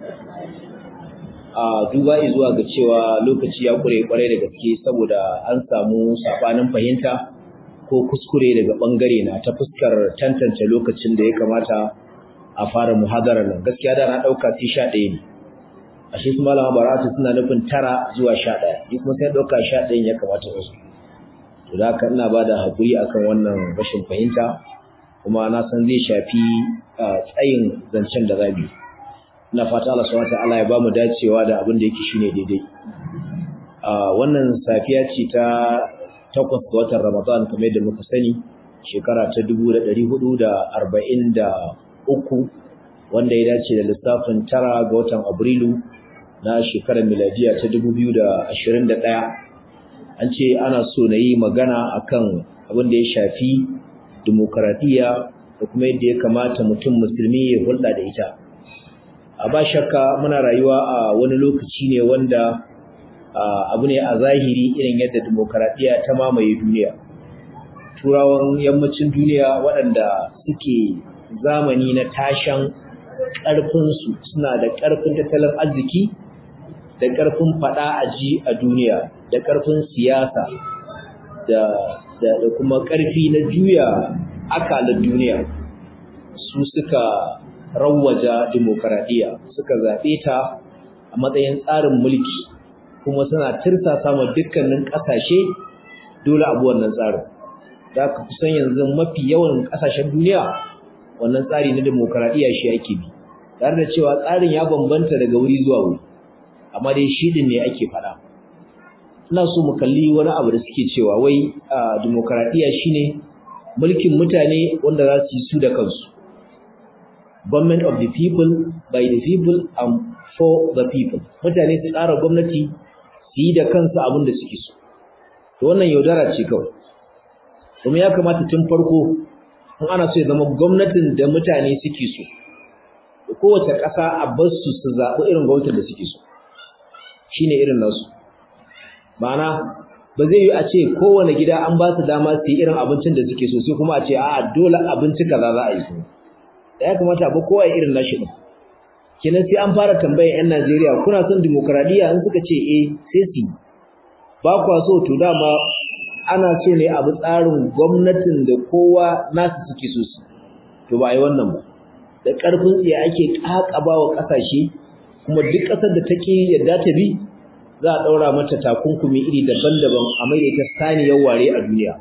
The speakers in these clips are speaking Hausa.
a duba zuwa ga cewa lokaci ya kure kwarai da gaske saboda an samu sabanin fahimta ko kuskure daga bangare na ta fuskar tantance lokacin da ya kamata a fara muhadarar nan gaskiya da na dauka sai sha ɗaya ne ashe su malama baratu suna nufin tara zuwa sha ɗaya ni kuma sai dauka sha ɗayan ya kamata su to da haka ina bada hakuri akan wannan rashin fahimta kuma na san zai shafi tsayin zancen da zabi ina fata Allah subhanahu wataala ya bamu dacewa da abin da yake shine daidai wannan safiya ce ta takwas ga watan Ramadan kamar yadda muka sani shekara ta 1443 wanda ya dace da lissafin tara ga watan Abrilu na shekarar miladiya ta 2021 an ce ana so na yi magana akan abin da ya shafi demokaradiyya da kuma yadda ya kamata mutum musulmi ya hulɗa da ita a ba shakka muna rayuwa a wani lokaci ne wanda abu ne a zahiri irin yadda demokaradiyya ta mamaye duniya turawan yammacin duniya waɗanda suke zamani na tashan ƙarfinsu suna da ƙarfin tattalin arziki da ƙarfin faɗa a ji a duniya da ƙarfin siyasa da kuma ƙarfi na juya akalar duniya su suka rawaja demokaradiyya suka zaɓe ta a matsayin tsarin mulki kuma suna tirsa sama dukkanin ƙasashe dole abu wannan tsarin da aka kusan yanzu mafi yawan ƙasashen duniya wannan tsari na demokaradiyya shi ake bi tare da cewa tsarin ya bambanta daga wuri zuwa wuri amma dai shi din ne ake faɗa ina so mu kalli wani abu da suke cewa wai demokaradiyya shine mulkin mutane wanda za su yi su da kansu government of the people by the people and for the people mutane su tsara gwamnati su yi da kansu abin da suke so to wannan yaudara ce kawai kuma ya kamata tun farko in ana so ya zama gwamnatin da mutane suke so da kowace ƙasa a bar su su zaɓi irin gwamnatin da suke so shine irin nasu ma'ana ba zai yi a ce kowane gida an ba su dama su yi irin abincin da suke so sai kuma a ce a'a dole abinci kaza za a yi su ya kamata ba kowa ya irin nashi din kenan sai an fara tambayar yan Najeriya kuna son demokradiya in suka ce eh sai su ba kwa so to dama ana so ne abu tsarin gwamnatin da kowa nasu suke so su to ba yi wannan ba da karfin tsiya ake kakaba wa kasashe kuma duk kasar da take yadda ta bi za a daura mata takunkumi iri daban-daban a mai ta saniyar ware a duniya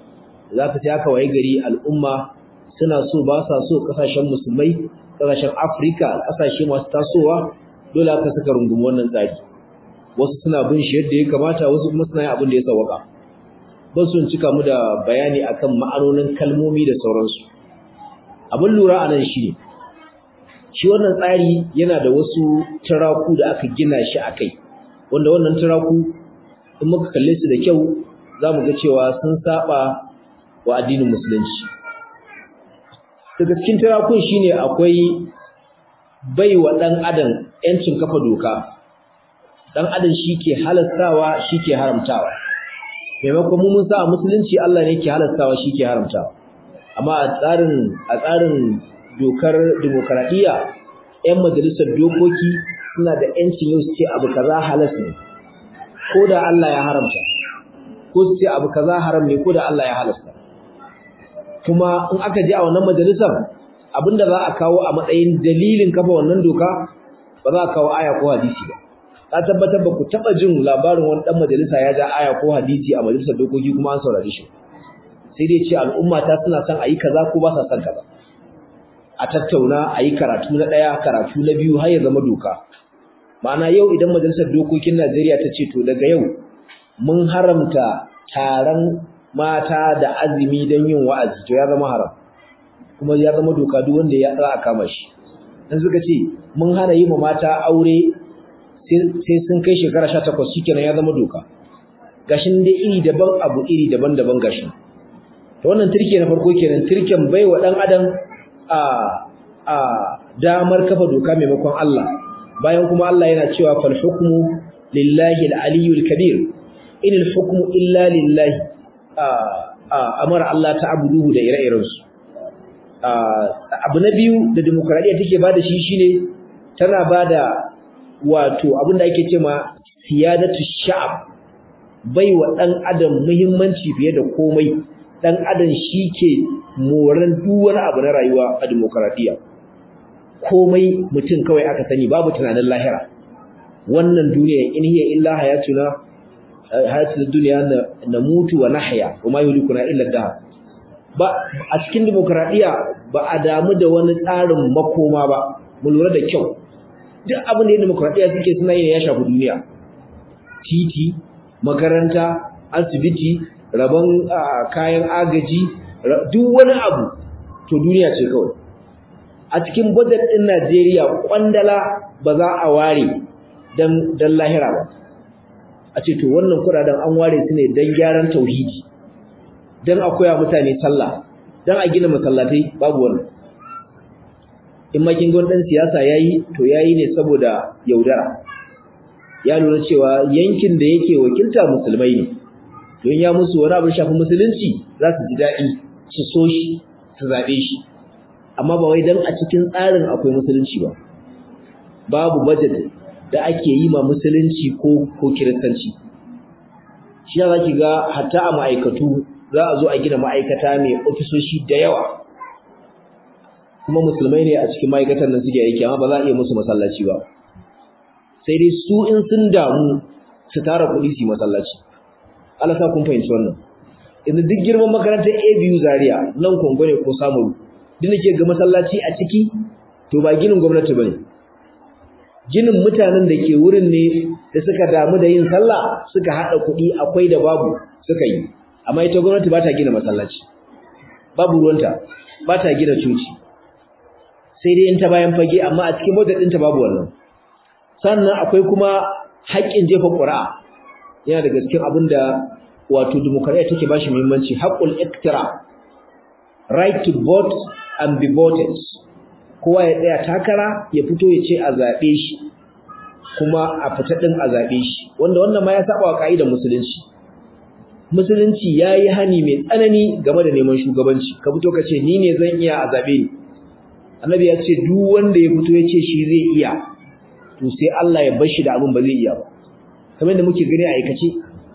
za ka sai aka waye gari al'umma suna so ba sa so kasashen musulmai kasashen Afrika kasashe masu tasowa dole aka saka rungumi wannan tsari wasu suna bin shi yadda ya kamata wasu kuma suna yin abin da ya sawaka ba su cika mu da bayani akan ma'anonin kalmomi da sauransu abin lura a nan shi ne shi wannan tsari yana da wasu turaku da aka gina shi a kai wanda wannan turaku in muka kalle su da kyau za mu ga cewa sun saba wa addinin musulunci daga cikin tirakun shine akwai bai wa ɗan adam ‘yancin kafa doka ɗan adam shi ke halastawa shi ke haramtawa maimakon mun sa a musulunci Allah ne ke halastawa shi ke haramtawa amma a tsarin a tsarin dokar demokaradiyya ‘yan majalisar dokoki suna da ‘yancin yau su ce abu kaza halas ne ko da Allah ya haramta ko su ce abu kaza haram ne ko da Allah ya halasta kuma in aka je a wannan majalisar abinda za a kawo a matsayin dalilin kafa wannan doka ba za a kawo aya ko hadisi ba ka tabbatar ba ku taba jin labarin wani dan majalisa ya ja aya ko hadisi a majalisar dokoki kuma an saurare shi sai dai ce al'umma ta suna son ayi kaza ko ba sa son kaza a tattauna ayi karatu na daya karatu na biyu har ya zama doka ma'ana yau idan majalisar dokokin Najeriya ta ce to daga yau mun haramta taron mata da azumi don yin wa'azi to ya zama haram kuma ya zama doka duk wanda ya za a kama shi dan suka ce mun hana yi ma mata aure sai sun kai shekara 18 shikenan ya zama doka gashin dai iri daban abu iri daban-daban gashin to wannan turke na farko kenan turken bai wa dan adam a a damar kafa doka maimakon Allah bayan kuma Allah yana cewa fal hukmu lillahi al-aliyyul kabir in al-hukmu illa lillahi amara Allah ta'buduhu da ire-iren su abu na biyu da demokradiya take bada shi shine tana bada wato abin da ake cewa siyadatu sha'ab bai wa dan adam muhimmanci fiye da komai dan adam shike moran duk wani abu na rayuwa a demokradiya komai mutum kawai aka sani babu tunanin lahira wannan duniya in hiya illa hayatuna hayatul dunya na mutu wa nahya kuma yulikuna illa dahar ba a cikin demokradiya ba a damu da wani tsarin makoma ba mu lura da kyau duk abin da demokradiya suke suna yin ya shafi duniya titi makaranta asibiti rabon kayan agaji duk wani abu to duniya ce kawai a cikin budget din Najeriya kwandala ba za a ware dan dan lahira ba a ce to wannan kudaden an ware su ne dan gyaran tauhidi dan a koya mutane sallah dan a gina masallatai babu wannan in ma kin ga dan siyasa yayi to yayi ne saboda yaudara ya lura cewa yankin da yake wakilta musulmai ne don ya musu wani abu shafi musulunci za su ji daɗi su so shi su zaɓe shi amma ba wai dan a cikin tsarin akwai musulunci ba babu budget da ake yi ma musulunci ko ko kiristanci shi za ki ga hatta a ma'aikatu za a zo a gina ma'aikata mai ofisoshi da yawa kuma musulmai ne a cikin ma'aikatan nan suke aiki amma ba za a iya musu masallaci ba sai dai su in sun damu su tara kuɗi su yi masallaci Allah sa kun fahimci wannan yanzu duk girman makarantar ABU Zaria nan Kongo ne ko Samaru duk nake ga masallaci a ciki to ba ginin gwamnati bane ginin mutanen da ke wurin ne da suka damu da yin sallah suka hada kuɗi akwai da babu suka yi amma ita gwamnati ba ta gina masallaci babu ruwanta ba ta gina coci sai dai in ta bayan fage amma a cikin budget ɗinta babu wannan sannan akwai kuma haƙƙin jefa ƙuri'a yana da cikin abin da wato demokradiyya take ba shi muhimmanci haƙƙul iktira right to vote and be voted kowa ya tsaya takara ya fito ya ce a zaɓe shi kuma a fita ɗin a zaɓe shi wanda wannan ma ya saba wa ƙa'idar musulunci musulunci ya yi hani mai tsanani game da neman shugabanci ka fito ka ce ni ne zan iya a zaɓe ni annabi ya ce duk wanda ya fito ya ce shi zai iya to sai Allah ya bar shi da abin ba zai iya ba kamar da muke gani a aikace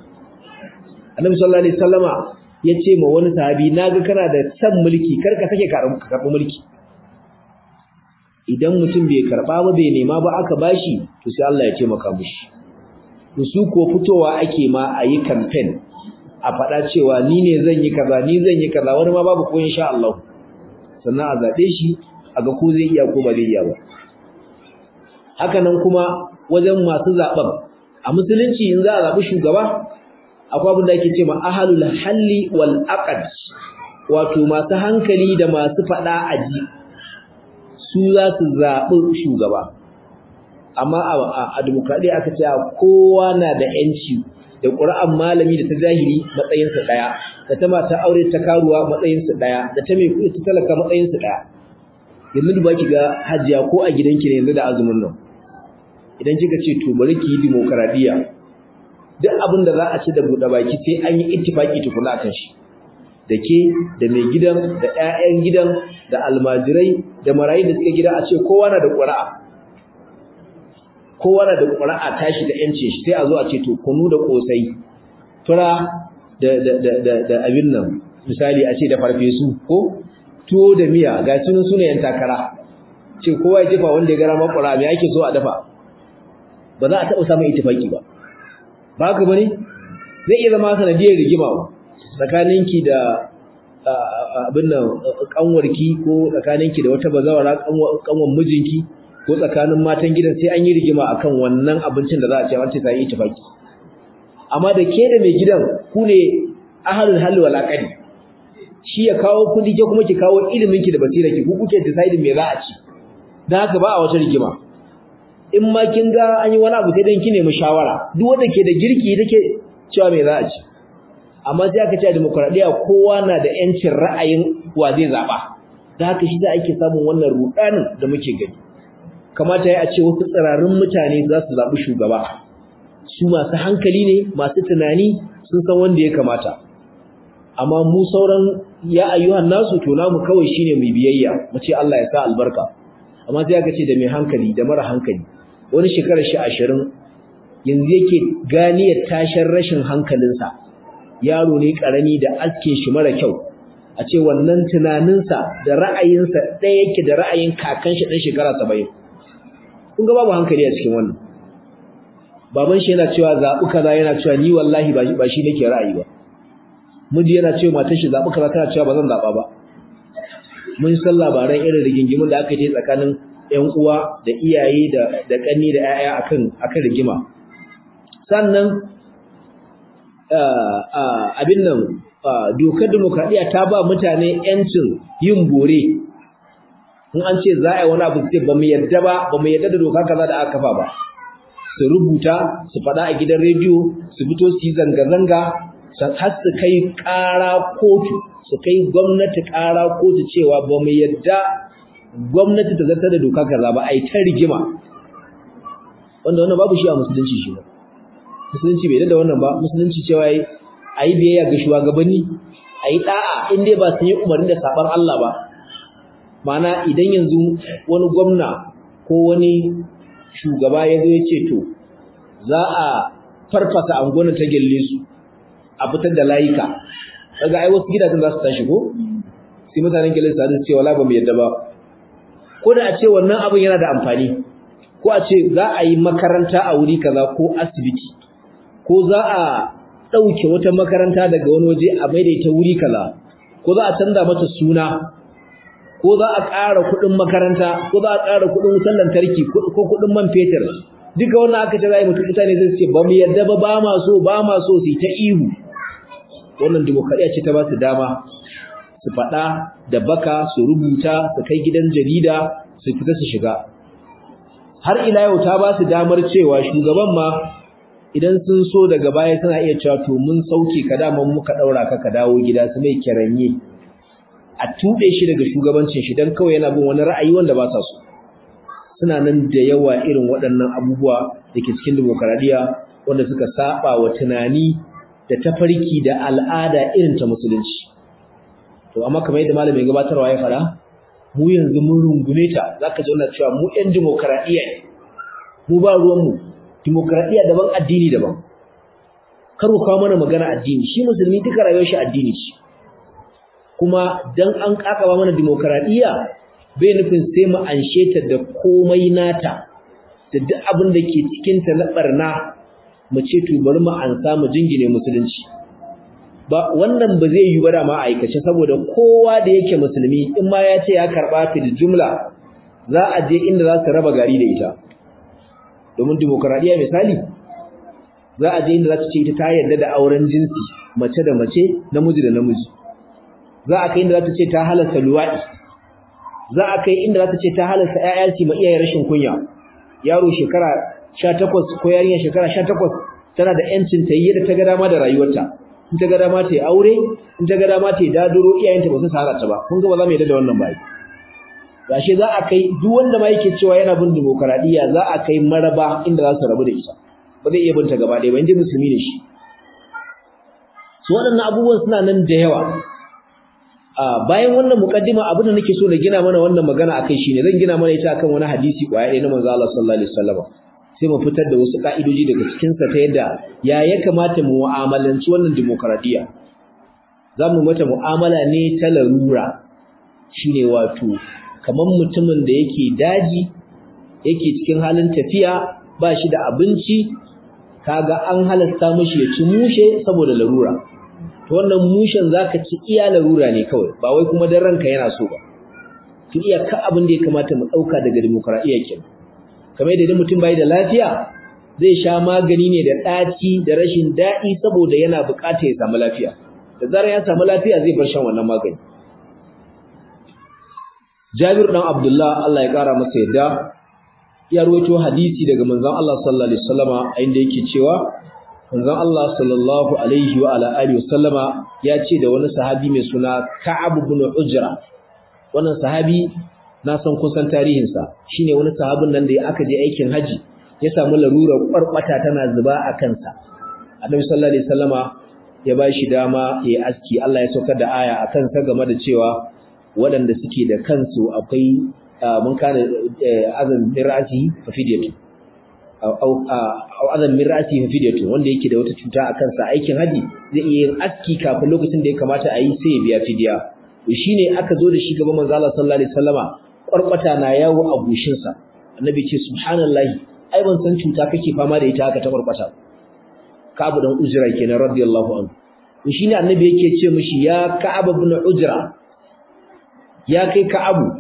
annabi sallallahu alaihi wasallama ya ce ma wani sahabi naga kana da san mulki kar ka sake karɓi mulki idan mutum bai karɓa ba bai nema ba aka bashi to sai Allah ya ce maka mishi to su ko fitowa ake ma a yi campaign a faɗa cewa ni ne zan yi kaza ni zan yi kaza wani ma babu ko insha Allah sannan a zaɓe shi a ga ko zai iya ko ba zai iya ba haka nan kuma wajen masu zaɓen a musulunci in za a zaɓi shugaba akwai abin da ake ce ma ahalul halli wal aqd wato masu hankali da masu faɗa aji su za su zaɓi shugaba amma a demokradiyya aka ce kowa na da yanci da ƙura'an malami da ta jahili matsayinsa ɗaya da ta mata aure ta karuwa matsayinsa ɗaya da ta mai kuɗi ta talaka matsayinsa ɗaya yanzu duba ki ga hajiya ko a gidanki ne yanzu da azumin nan idan kika ce to bari ki yi demokradiyya duk abin da za a ci da buɗe baki sai an yi ittifaki tukuna akan shi da ke da mai gidan da ƴaƴan gidan da almajirai da marayu da suka gida a ce kowa na da ƙura'a kowa na da ƙura'a tashi da ƴancin shi sai a zo a ce to kunu da ƙosai fura da da da da, da abin nan misali a ce da farfesu ko tuwo da miya ga sunan sunayen takara ce kowa ya jefa wanda ya gara ma ƙura'a me ake so a dafa ba za a taɓa samun ittifaki ba ba haka bane zai iya zama sanadiyar rigima tsakaninki da abin nan kanwarki ko tsakaninki da wata bazawara kanwar mijinki ko tsakanin matan gidan sai an yi rigima akan wannan abincin da za a ce wance sai yi tafaki amma da ke da mai gidan ku ne ahlul hal wal aqdi shi ya kawo kudi ke kuma ki kawo ilimin ki da basirarki ku kuke decide me za a ci dan haka ba a wata rigima in ma kin ga an yi wani abu sai dan ki nemi shawara duk wanda ke da girki take cewa me za a ci amma sai aka ce a demokradiya kowa na da yancin ra'ayin wa zai zaba da haka shi da ake samun wannan rudanin da muke gani kamata ya ce wasu tsirarin mutane za su zabi shugaba su masu hankali ne masu tunani sun san wanda ya kamata amma mu sauran ya ayyuhan nasu to namu kawai shine mu biyayya mu ce Allah ya sa albarka amma sai aka ce da mai hankali da mara hankali wani shekarar shi ashirin yanzu yake ganiyar tashin rashin hankalinsa yaro ne karami da aske shi mara kyau a ce wannan tunaninsa da ra'ayinsa ɗaya yake da ra'ayin kakan shi ɗan shekara saba'in kun ga babu hankali a cikin wannan baban shi yana cewa zaɓi kaza yana cewa ni wallahi ba shi nake ra'ayi ba miji yana cewa matar shi zaɓi kaza tana cewa ba zan zaɓa ba mun san labaran irin rigingimin da aka yi tsakanin ƴan uwa da iyaye da da ƙanni da ƴaƴa akan akan rigima sannan abin nan dokar demokradiya ta ba mutane ƴancin yin bore in an ce za a yi wani abu sai ba mu yadda ba ba mu yadda da doka kaza da aka kafa ba su rubuta su faɗa a gidan rediyo su fito su yi zanga-zanga har su kai ƙara kotu su kai gwamnati ƙara kotu cewa ba mu yadda gwamnati ta zartar da doka kaza ba a yi ta rigima wanda wannan babu shi a musulunci shi ba musulunci bai da wannan ba musulunci cewa yi a yi biyayya ga shugabanni a yi ɗa'a in dai ba su yi umarni da saɓar Allah ba ma'ana idan yanzu wani gwamna ko wani shugaba ya zo ya ce to za a farfasa angona ta gelle su a fitar da layuka daga ai wasu gidajen za su tashi ko sai mutanen gelle su ce wala ba mu yadda ba ko da a ce wannan abin yana da amfani ko a ce za a yi makaranta a wuri kaza ko asibiti ko za a ɗauke wata makaranta daga wani waje a maida ita wuri kaza ko za a canza mata suna ko za a ƙara kuɗin makaranta ko za a ƙara kuɗin wutar lantarki ko kuɗin man fetur duka wannan aka ce za a yi mutum mutane zai ce ba mu yarda ba ba ma so ba ma so su yi ta ihu wannan dimokuraɗiyya ce ta ba su dama su faɗa da baka su rubuta su kai gidan jarida su fita su shiga har ila yau ta ba su damar cewa shugaban ma idan sun so daga baya suna iya cewa to mun sauke ka daman muka ɗaura ka ka dawo gida su mai kiranye a tuɓe shi daga shugabancin shi don kawai yana bin wani ra'ayi wanda ba sa so suna nan da yawa irin waɗannan abubuwa da ke cikin demokaradiyya wanda suka saba wa tunani da tafarki da al'ada irin ta musulunci to amma kamar yadda malamin gabatarwa ya fara mu yanzu mun rungume ta zaka ji wannan cewa mu ƴan demokaradiyya mu ba ruwan mu demokaradiyya daban addini daban kar ku kawo mana magana addini shi musulmi duka rayuwar shi addini ce kuma dan an kakaba mana demokaradiyya bai nufin sai mu anshe ta da komai nata da duk abin da ke cikin ta na barna mu ce to bari mu ansa mu jingine musulunci ba wannan ba zai yi ba da ma aikace saboda kowa da yake musulmi in ma ya ce ya karba fil jumla za a je inda za su raba gari da ita domin demokaradiyya misali za a je inda za ta ce ita ta yarda da auren jinsi mace da mace namiji da namiji za a kai inda za ta ce ta halarta luwaɗi za a kai inda za ta ce ta halarta ƴaƴa su ma iyayen rashin kunya yaro shekara 18 ko yarinya shekara 18 tana da ƴancin ta yi da ta ga dama da rayuwarta in ta ga dama ta yi aure in ta ga dama ta yi daduro iyayenta ba su sahara ta ba kun ga ba za mu yarda da wannan ba gashi za a kai duk wanda ma yake cewa yana bin demokaradiyya za a kai maraba inda za su rabu da ita ba zai iya binta gaba ɗaya ba inda musulmi ne shi su waɗannan abubuwan suna nan da yawa bayan wannan mukaddima abin da nake so na gina mana wannan magana akai shine zan gina mana ita akan wani hadisi kwaya ɗaya na manzo Allah sallallahu alaihi wasallam sai mu fitar da wasu ka'idoji daga cikin sa ta yadda ya ya kamata mu mu'amalanci wannan demokradiya zamu mata mu'amala ne ta larura shine wato kaman mutumin da yake daji yake cikin halin tafiya ba shi da abinci kaga an halasta mishi ya ci mushe saboda larura to wannan mushen zaka ci iya larura ne kawai ba wai kuma dan ranka yana so ba to iya ka abin da ya kamata mu dauka daga demokradiya kenan kamar yadda mutum bai da lafiya zai sha magani ne da ɗaci da rashin daɗi saboda yana buƙatar ya samu lafiya da zarar ya samu lafiya zai bar shan wannan magani Jabir dan Abdullah Allah ya kara masa yadda ya rawaito hadisi daga manzon Allah sallallahu alaihi wasallama inda yake cewa manzon Allah sallallahu alaihi wa ala alihi wasallama ya ce da wani sahabi mai suna Ka'ab ibn Ujra wannan sahabi na san kusan tarihin sa shine wani sahabin nan da aka je aikin haji ya samu larurar kwarkwata tana zuba a kansa Annabi sallallahu alaihi wasallama ya bashi dama ya aski Allah ya saukar da aya akan sa game da cewa waɗanda suke da kansu akwai mun kana azan min ra'sihi fa fidyatu aw azan min ra'sihi fa fidyatu wanda yake da wata cuta a kansa aikin haji zai iya yin aski kafin lokacin da ya kamata a yi sai ya biya fidya shine aka zo da shi gaban manzo Allah sallallahu alaihi wasallama kwarkwata na yawo a gushin sa annabi ce subhanallahi ai ban san cuta kake fama da ita haka ta kwarkwata Ka'ab dan Ujra kenan radiyallahu anhu shine annabi yake ce mishi ya Ka'ab ibn Ujra ya kai Ka'abu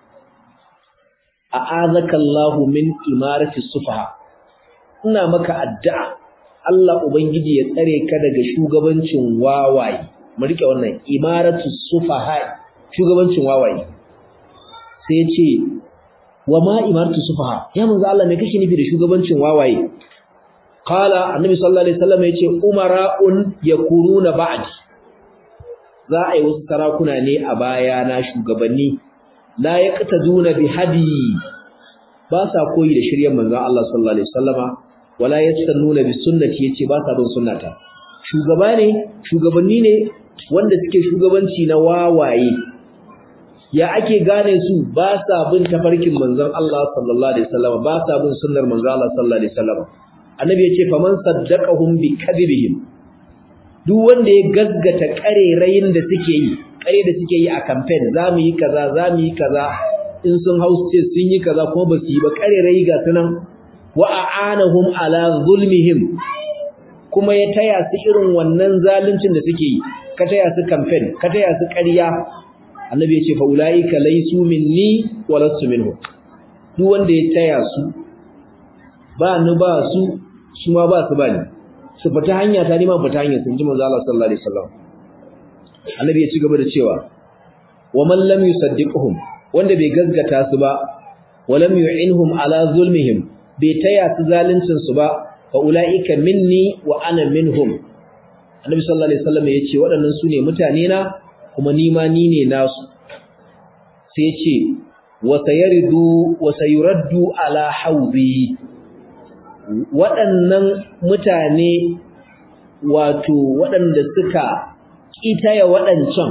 a'azaka Allah min imarati sufaha ina maka addu'a Allah ubangiji ya tsare ka daga shugabancin wawaye mu rike wannan imaratu sufaha shugabancin wawaye sai ya ce wa ma imaratu sufaha ya manzo Allah me kake nufi da shugabancin wawaye qala annabi sallallahu alaihi wasallam yace umara'un yakununa ba'di za a yi wasu sarakuna ne a baya na shugabanni la yaqtaduna bi hadi ba sa koyi da shiryen manzon Allah sallallahu alaihi wasallama wala yastannuna bi sunnati yace ba sa bin sunnata shugaba ne shugabanni ne wanda suke shugabanci na wawaye ya ake gane su ba sa bin tafarkin manzon Allah sallallahu alaihi wasallama ba sa bin sunnar manzon Allah sallallahu alaihi wasallama annabi yace faman saddaqahum bi kadhibihim duk wanda ya gaggata karerayin da suke yi kare da suke yi a campaign zamu yi kaza zamu yi kaza in sun hausa sun yi kaza kuma ba su yi ba karerayi ga sunan wa a'anahum ala zulmihim kuma ya taya su irin wannan zaluncin da suke yi ka taya su campaign ka taya su ƙarya annabi ya ce fa ulaika laysu minni wa lastu minhum duk wanda ya taya su ba ni ba su su ma ba su ba ni su fita hanya ta ni ma fita hanya sun ji manzo Allah sallallahu alaihi wasallam annabi ya ci gaba da cewa wa man lam yusaddiqhum wanda bai gaskata su ba wa lam yu'inhum ala zulmihim bai taya su zaluncin su ba fa ulaika minni wa ana minhum annabi sallallahu alaihi wasallam ya ce waɗannan su ne mutane na kuma ni ma ni ne nasu sai ya ce wa sayaridu wa sayuraddu ala hawdi waɗannan mutane wato waɗanda suka ƙitaya waɗancan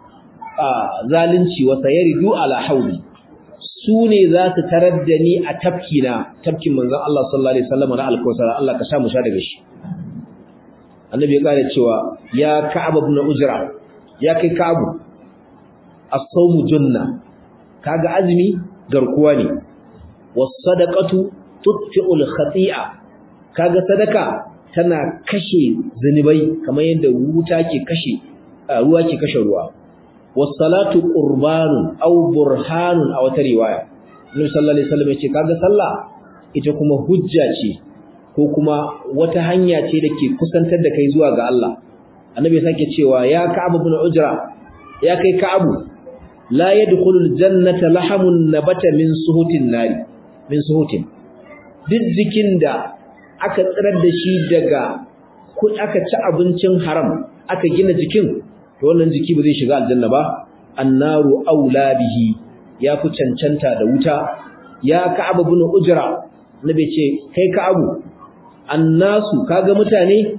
zalunci wa sayaridu ala hawdi su ne za su tarar da ni a tafkina tafkin manzon Allah sallallahu alaihi wasallam na alkausar Allah ka sha mu sha daga shi annabi ya kare cewa ya ka'ab ibn ujra ya kai ka'ab as-sawmu junna kaga azumi garkuwa ne was-sadaqatu tutfi'ul khati'a kaga sadaka tana kashe zunubai kamar yadda wuta ke kashe ruwa ke kashe ruwa was-salatu qurbanun aw burhanun aw ta riwaya Annabi sallallahu alaihi wasallam yace kaga sallah ita kuma hujja ce ko kuma wata hanya ce da ke kusantar da kai zuwa ga Allah Annabi sake cewa ya Ka'ab ibn Ujra ya kai Ka'abu la yadkhulul jannata lahamun nabata min suhutin nari min suhutin duk jikin da aka tsirar da shi daga aka ci abincin haram aka gina jikin to wannan jiki ba zai shiga aljanna ba annaru aula bihi ya fi cancanta da wuta ya ka'ab ibn ujra nabi ce kai ka'abu annasu kaga mutane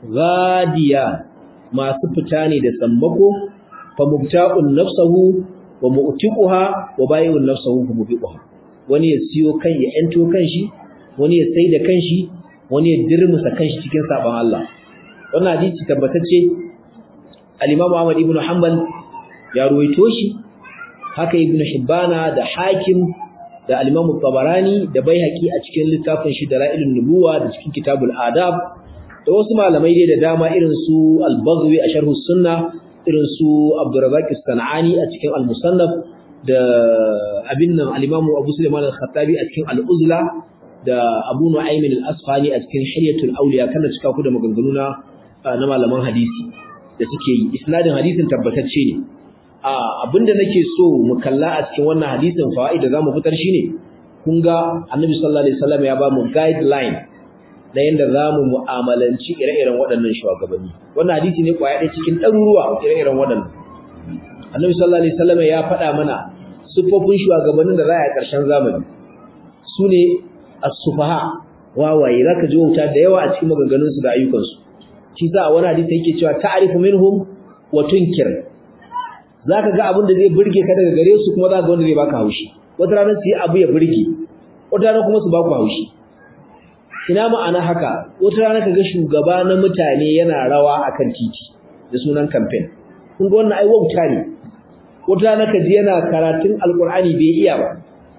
ghadiya masu fita ne da sammako fa mubta'un nafsuhu wa mu'tiquha wa bai'un nafsuhu fa mubiquha wani ya siyo kan ya ento kanshi wani ya sai da kanshi wani ya dirmusa kanshi cikin sabon Allah wannan hadisi tabbatacce al-Imam Ahmad ibn Hanbal ya ruwaito shi haka Ibn Hibbana da Hakim da al-Imam Tabarani da Baihaqi a cikin littafin shi Dalailun Nubuwa da cikin Kitabul Adab da wasu malamai dai da dama irin su Al-Baghwi a Sharh Sunnah irin su Abdurrazzaq As-Sanani a cikin Al-Musannaf da abin nan al-Imam Abu Sulaiman Al-Khattabi a cikin Al-Uzla da Abu Nu'aym al-Asfahani a cikin Hilyatul Awliya kana cika ku da maganganu na na malaman hadisi da suke yi isnadin hadisin tabbatacce ne a abinda nake so mu kalla a cikin wannan hadisin fawaid da zamu fitar shine kun ga Annabi sallallahu alaihi wasallam ya ba mu guideline na yanda zamu mu'amalanci ire-iren waɗannan shugabanni wannan hadisi ne kwaya ɗaya cikin ɗaruruwa ire-iren waɗannan Annabi sallallahu alaihi wasallam ya faɗa mana sufofin shugabannin da za a yi ƙarshen zamani su ne as-sufaha wawaye zaka ji wuta da yawa a cikin maganganun su da ayyukan su shi sa a wani hadisi yake cewa ta'rifu minhum wa tunkir zaka ga abin da zai burge ka daga gare su kuma zaka ga wanda zai baka haushi wata rana su yi abu ya burge wata rana kuma su ba ku haushi ina ma'ana haka wata rana kaga shugaba na mutane yana rawa akan titi da sunan campaign kun ga wannan ai wauta ne wata rana kaji yana karatun alkur'ani bai iya ba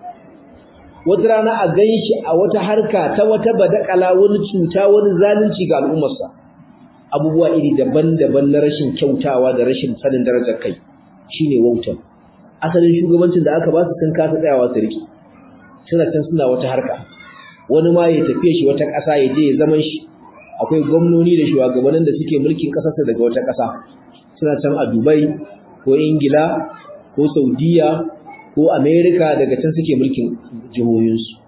wata rana a ganshi a wata harka ta wata badakala wani cuta wani zalunci ga al'ummarsa abubuwa iri daban-daban na rashin kyautawa da rashin sanin darajar kai shine wautan asalin shugabancin da aka ba su sun kasa tsayawa su riki suna can suna wata harka wani ma ya tafiye shi wata ƙasa ya je ya zaman shi akwai gwamnoni da shugabannin da suke mulkin ƙasarsa daga wata ƙasa suna can a Dubai ko Ingila ko Saudiya ko America daga can suke mulkin jihohinsu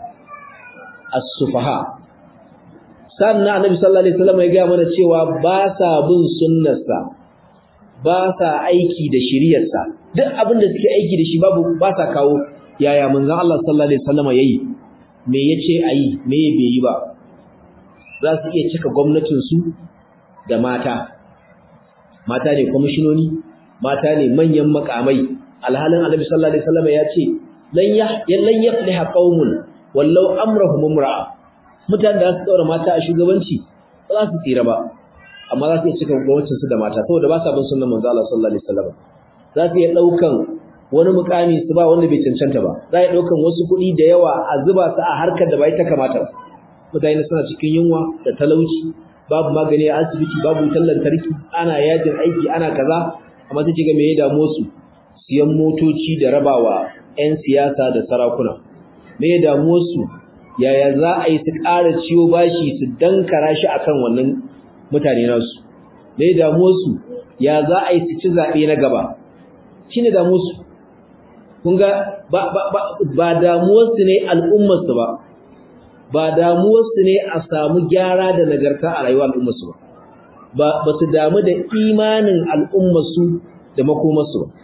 as-sufaha sannan annabi sallallahu alaihi wasallam ya ga mana cewa ba sa bin sunnarsa ba sa aiki da shiriyarsa duk abin da suke aiki da shi babu ba sa kawo yaya manzon Allah sallallahu alaihi wasallam yayi me yace ayi me bai yi ba za su iya cika gwamnatin su da mata mata ne kwamishinoni mata ne manyan makamai alhalin annabi sallallahu alaihi wasallam ya ce lan ya lan yafliha qaumun wallau amrahum imra'a mutanen da su daura mata a shugabanci ba za su tsira ba amma za su iya cika gwamnatin su da mata saboda ba sa bin sunnar manzo Allah sallallahu alaihi wasallam za su iya daukan wani mukami su ba wanda bai cancanta ba za a daukan wasu kuɗi da yawa a zuba su a harkar da bai ta kamata ba mutane suna cikin yunwa da talauci babu magani a asibiti babu wutar lantarki ana yajin aiki ana kaza amma sai kiga me ya damu su siyan motoci da rabawa 'yan siyasa da sarakuna me ya damu su yaya za a yi su ƙara ciwo bashi su dankara shi akan wannan mutane nasu me ya damu su ya za a yi su ci zaɓe na gaba shine damu su kun ga ba ba ba, ba damuwarsu ne al'ummarsu ba ba damuwarsu ne a samu gyara da nagarta a rayuwar al'ummarsu ba ba su damu da imanin al'ummarsu da makomarsu ba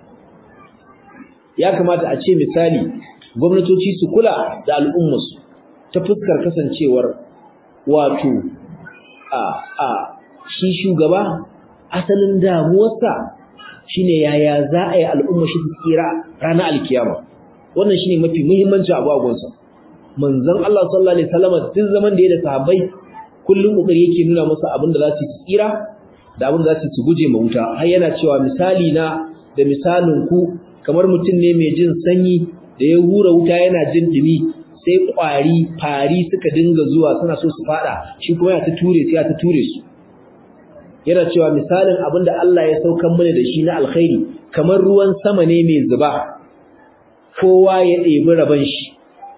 ya kamata a ce misali gwamnatoci su kula da al'ummarsu ta fuskar kasancewar wato a a shi shugaba asalin damuwarsa shine yaya za a yi al'umma shi su tsira ranar alkiyama wannan shine mafi muhimmanci abu a gonsa manzon Allah sallallahu alaihi wasallam duk zaman da ya da sahabbai kullum kokari yake nuna musu abin da za su tsira da abin da za su guje ma wuta har yana cewa misali na da misalin ku kamar mutum ne mai jin sanyi da ya hura wuta yana jin dumi sai kwari fari suka dinga zuwa suna so su fada shi kuma ya ta ture sai ya ta ture su yana cewa misalin abin da Allah ya saukan mana da shi na alkhairi kamar ruwan sama ne mai zuba kowa ya ɗebi rabon shi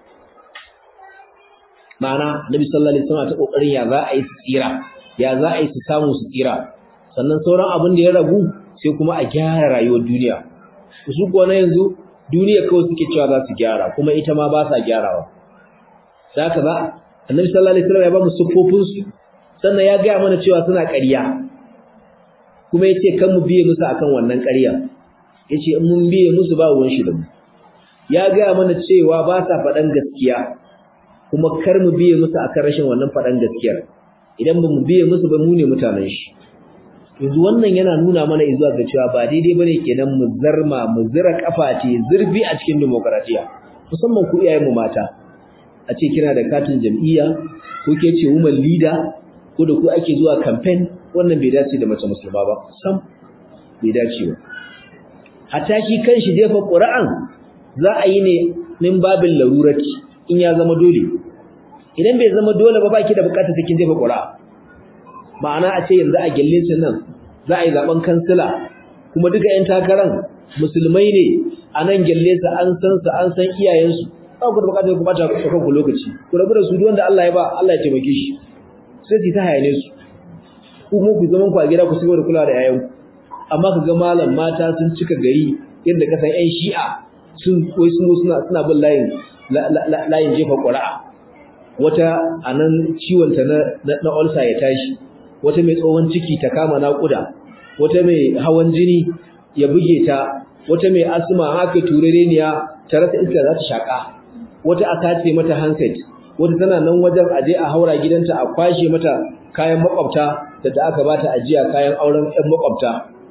ma'ana nabi sallallahu alaihi wasallam ta kokarin ya za a yi su tsira ya za a yi su samu su tsira sannan sauran abin da ya ragu sai kuma a gyara rayuwar duniya su kuwa na yanzu duniya kawai suke cewa za su gyara kuma ita ma ba sa gyarawa da haka za annabi sallallahu alaihi wasallam ya ba mu siffofin su sannan ya gaya mana cewa suna ƙarya kuma yace kan mu biye musu akan wannan ƙarya yace in mun biye musu ba ruwan shi da mu ya gaya mana cewa ba sa faɗan gaskiya kuma kar mu biye musu akan rashin wannan faɗan gaskiyar idan ba mu biye musu ba mu ne mutanen shi yanzu wannan yana nuna mana izuwa ga cewa ba daidai bane kenan mu zarma mu zira kafa ce zurfi a cikin demokradiya musamman ku iyayen mu mata a ce kina da katin jam'iyya ko ke ce woman leader ko da ku ake zuwa campaign wannan bai dace da mace musulma ba sam bai dace ba hatta shi kanshi jefa ƙura'an za a yi ne min babin larurati in ya zama dole idan bai zama dole ba baki da bukatar cikin jefa ƙura'a ma'ana a ce yanzu a gelle nan za a yi zaben kansila kuma duka 'yan takaran musulmai ne a nan gelle su an san su an san iyayensu ba ku da bukatar ku bata kanku lokaci ku rabu da su duk wanda Allah ya ba Allah ya taimake shi sai su ta hayane su ku mu ku zaman ku a gida ku sigo da kula da yayanku amma ka ga malam mata sun cika gari yadda ka san 'yan shi'a sun wai sun suna suna bin layin layin jefa ƙura'a wata anan ciwon ta na na ulcer ya tashi wata mai tsohon ciki ta kama naƙuda wata mai hawan jini ya buge ta wata mai asma haka turereniya ta rasa iska za ta shaka wata a sace mata handset wata tana nan wajen aje a haura gidanta a kwashe mata kayan makwabta da da aka bata ajiya kayan auren ƴan makwabta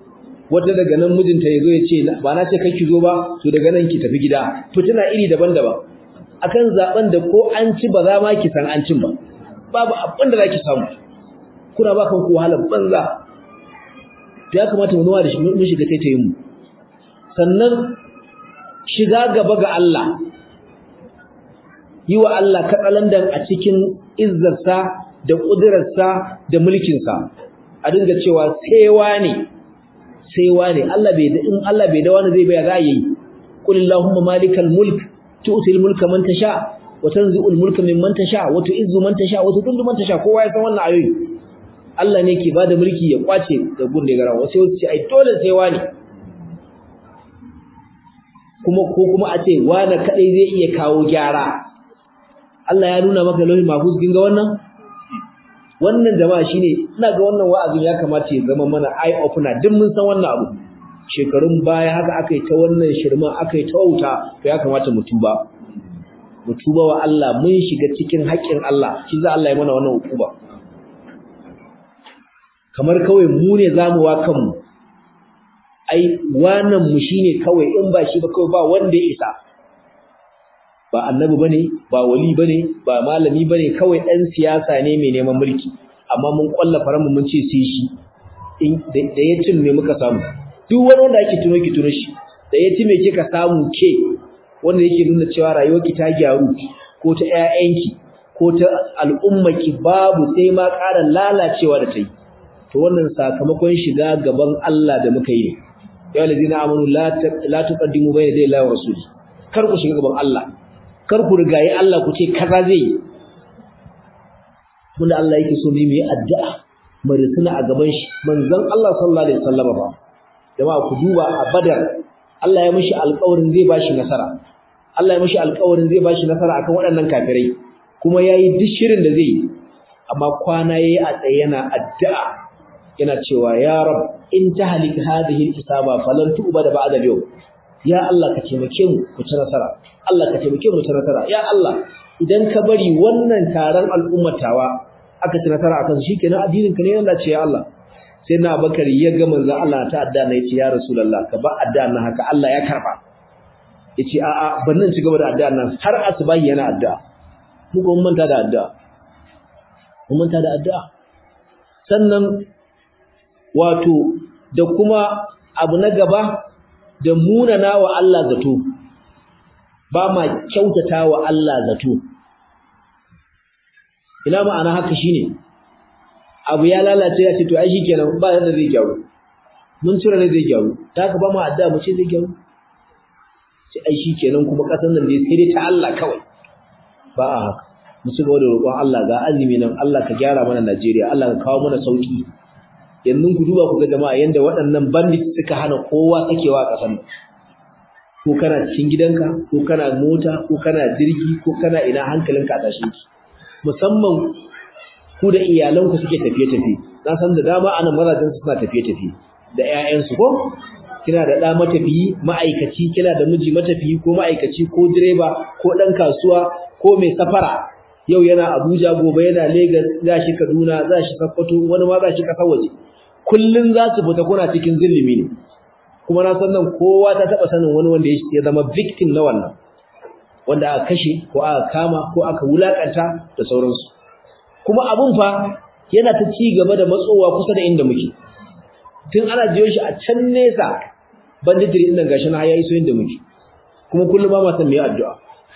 wata daga nan mijinta ya zo ya ce ba na ce kai ki zo ba to daga nan ki tafi gida fitina iri daban-daban akan zaben da ko an ci ba za ma ki san an cin ba babu abin da zaki samu kuna ba kanku wahalar banza ya kamata mu nuna da shi mun shiga taitayin mu sannan shiga gaba ga Allah yi wa Allah katsalandan a cikin izzarsa da ƙudurarsa da mulkinsa a dinga cewa saiwa ne saiwa ne Allah bai in Allah bai da wani zai baya za a yi qul allahumma malikal mulk tu'til mulka man tasha wa tanzi'ul mulka mimman tasha wa tu'izzu man tasha wa tudillu man tasha kowa ya san wannan ayoyi Allah ne ke bada mulki ya kwace da gun da gara wasu ce ai dole saiwa ne kuma ko kuma a ce wani kadai zai iya kawo gyara Allah ya nuna maka lauhin mahfuz kin ga wannan wannan jama'a shine ina ga wannan wa'azin ya kamata ya zama mana eye opener duk mun san wannan abu shekarun baya haka akai ta wannan shirma akai ta wauta to ya kamata mu tuba mu tuba wa Allah mun shiga cikin haƙƙin Allah shi za Allah ya mana wannan hukuma kamar kawai mu ne zamu wa kanmu ai wannan mu shine kawai in ba shi ba kawai ba wanda ya isa ba annabi bane ba wali bane ba malami bane kawai dan siyasa ne mai neman mulki amma mun kwalla faran mun ce sai shi in da ya cin me muka samu duk wani wanda ake tuno ki tuno shi da ya ci me kika samu ke wanda yake nuna cewa rayuwarki ta gyaru ko ta ƴaƴanki ko ta al'ummarki babu sai ma ƙara lalacewa da ta yi to wannan sakamakon shiga gaban Allah da muka yi ya lazina amanu la la tuqaddimu bayna yaday Allah wa rasuli kar ku shiga gaban Allah kar ku rigayi Allah ku ce kaza zai yi munda Allah yake so mu yi addu'a mu risuna a gaban shi manzon Allah sallallahu alaihi wasallam ba jama'a ku duba a Badar Allah ya mishi alƙawarin zai bashi nasara Allah ya mishi alƙawarin zai bashi nasara akan waɗannan kafirai kuma yayi duk shirin da zai yi amma kwana yayi a tsaye yana addu'a yana cewa ya rab in tahlik hadhihi al-isaba falan tu'bada ba'da al-yawm ya Allah ka taimake mu ku ci nasara Allah ka taimake mu ci nasara ya Allah idan ka bari wannan taron al'ummatawa aka ci nasara akan shi kenan addinin ka ne Allah ce ya Allah sai na Bakar ya ga manzon Allah ta adda na yace ya Rasulullah ka ba adda na haka Allah ya karba yace a a ban nan ci gaba da adda nan har asubahi yana adda mu ko mun manta da adda mun manta da adda sannan wato da kuma abu na gaba da munana wa Allah zato ba ma kyautata wa Allah zato ina ma'ana haka shine abu ya lalace ya ce to ai shikenan ba yadda zai gyaru mun tura ne zai gyaru ta haka ba mu adda mu ce zai gyaru sai ai shikenan kuma kasan nan dai sai dai ta Allah kawai ba a haka mu ci gaba da roƙon Allah ga azumi nan Allah ka gyara mana Najeriya Allah ka kawo mana sauki yanzu ku duba ku ga jama'a yanda waɗannan bandits suka hana kowa sakewa a ƙasar nan ko kana cikin gidanka ko kana mota ko kana jirgi ko kana ina hankalinka a tashe ki musamman ku da iyalanku suke tafiye-tafiye na san da dama anan mazajen su suna tafiye-tafiye da ƴaƴansu ko kina da ɗa matafiyi ma'aikaci kina da miji matafiyi ko ma'aikaci ko direba ko ɗan kasuwa ko mai safara yau yana Abuja gobe yana Lagos za shi Kaduna za shi Sokoto wani ma za shi ƙasar waje kullun za su fita kuna cikin zillimi ne kuma na san nan kowa ta taba sanin wani wanda ya zama victim na wannan wanda aka kashe ko aka kama ko aka wulakanta da sauransu kuma abun fa yana ta ci gaba da matsowa kusa da inda muke tun ana jiyo shi a can nesa banditiri din nan gashi na yayi so inda muke kuma kullum ba ma san me addu'a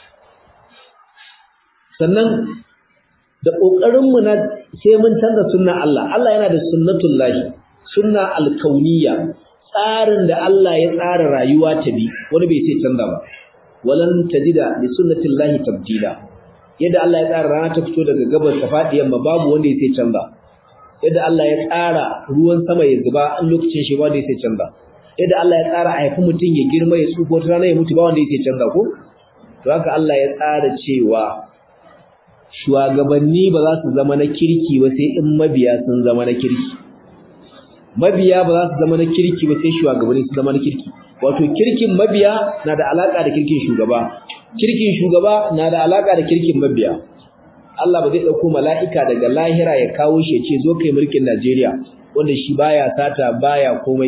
sannan da kokarin mu na sai mun canza sunna Allah Allah yana da sunnatullahi sunna alkauniyya tsarin da Allah ya tsara rayuwa ta bi wani bai sai canza ba walan tajida li sunnatillahi tabdila yadda Allah ya tsara rana ta fito daga gabas ta fadi yamma babu wanda ya sai canza yadda Allah ya tsara ruwan sama ya zuba an lokacin shi ba wanda ya sai canza yadda Allah ya tsara a haifi mutum ya girma ya tsufa wata rana ya mutu ba wanda ya sai canza ko to haka Allah ya tsara cewa shugabanni ba za su zama na kirki ba sai in mabiya sun zama na kirki mabiya ba za su zama na kirki ba sai shugabanni su zama na kirki wato kirkin mabiya na da alaka da kirkin shugaba kirkin shugaba na da alaka da kirkin mabiya Allah ba zai dauko mala'ika daga lahira ya kawo shi ya ce zo kai mulkin Najeriya wanda shi baya sata baya komai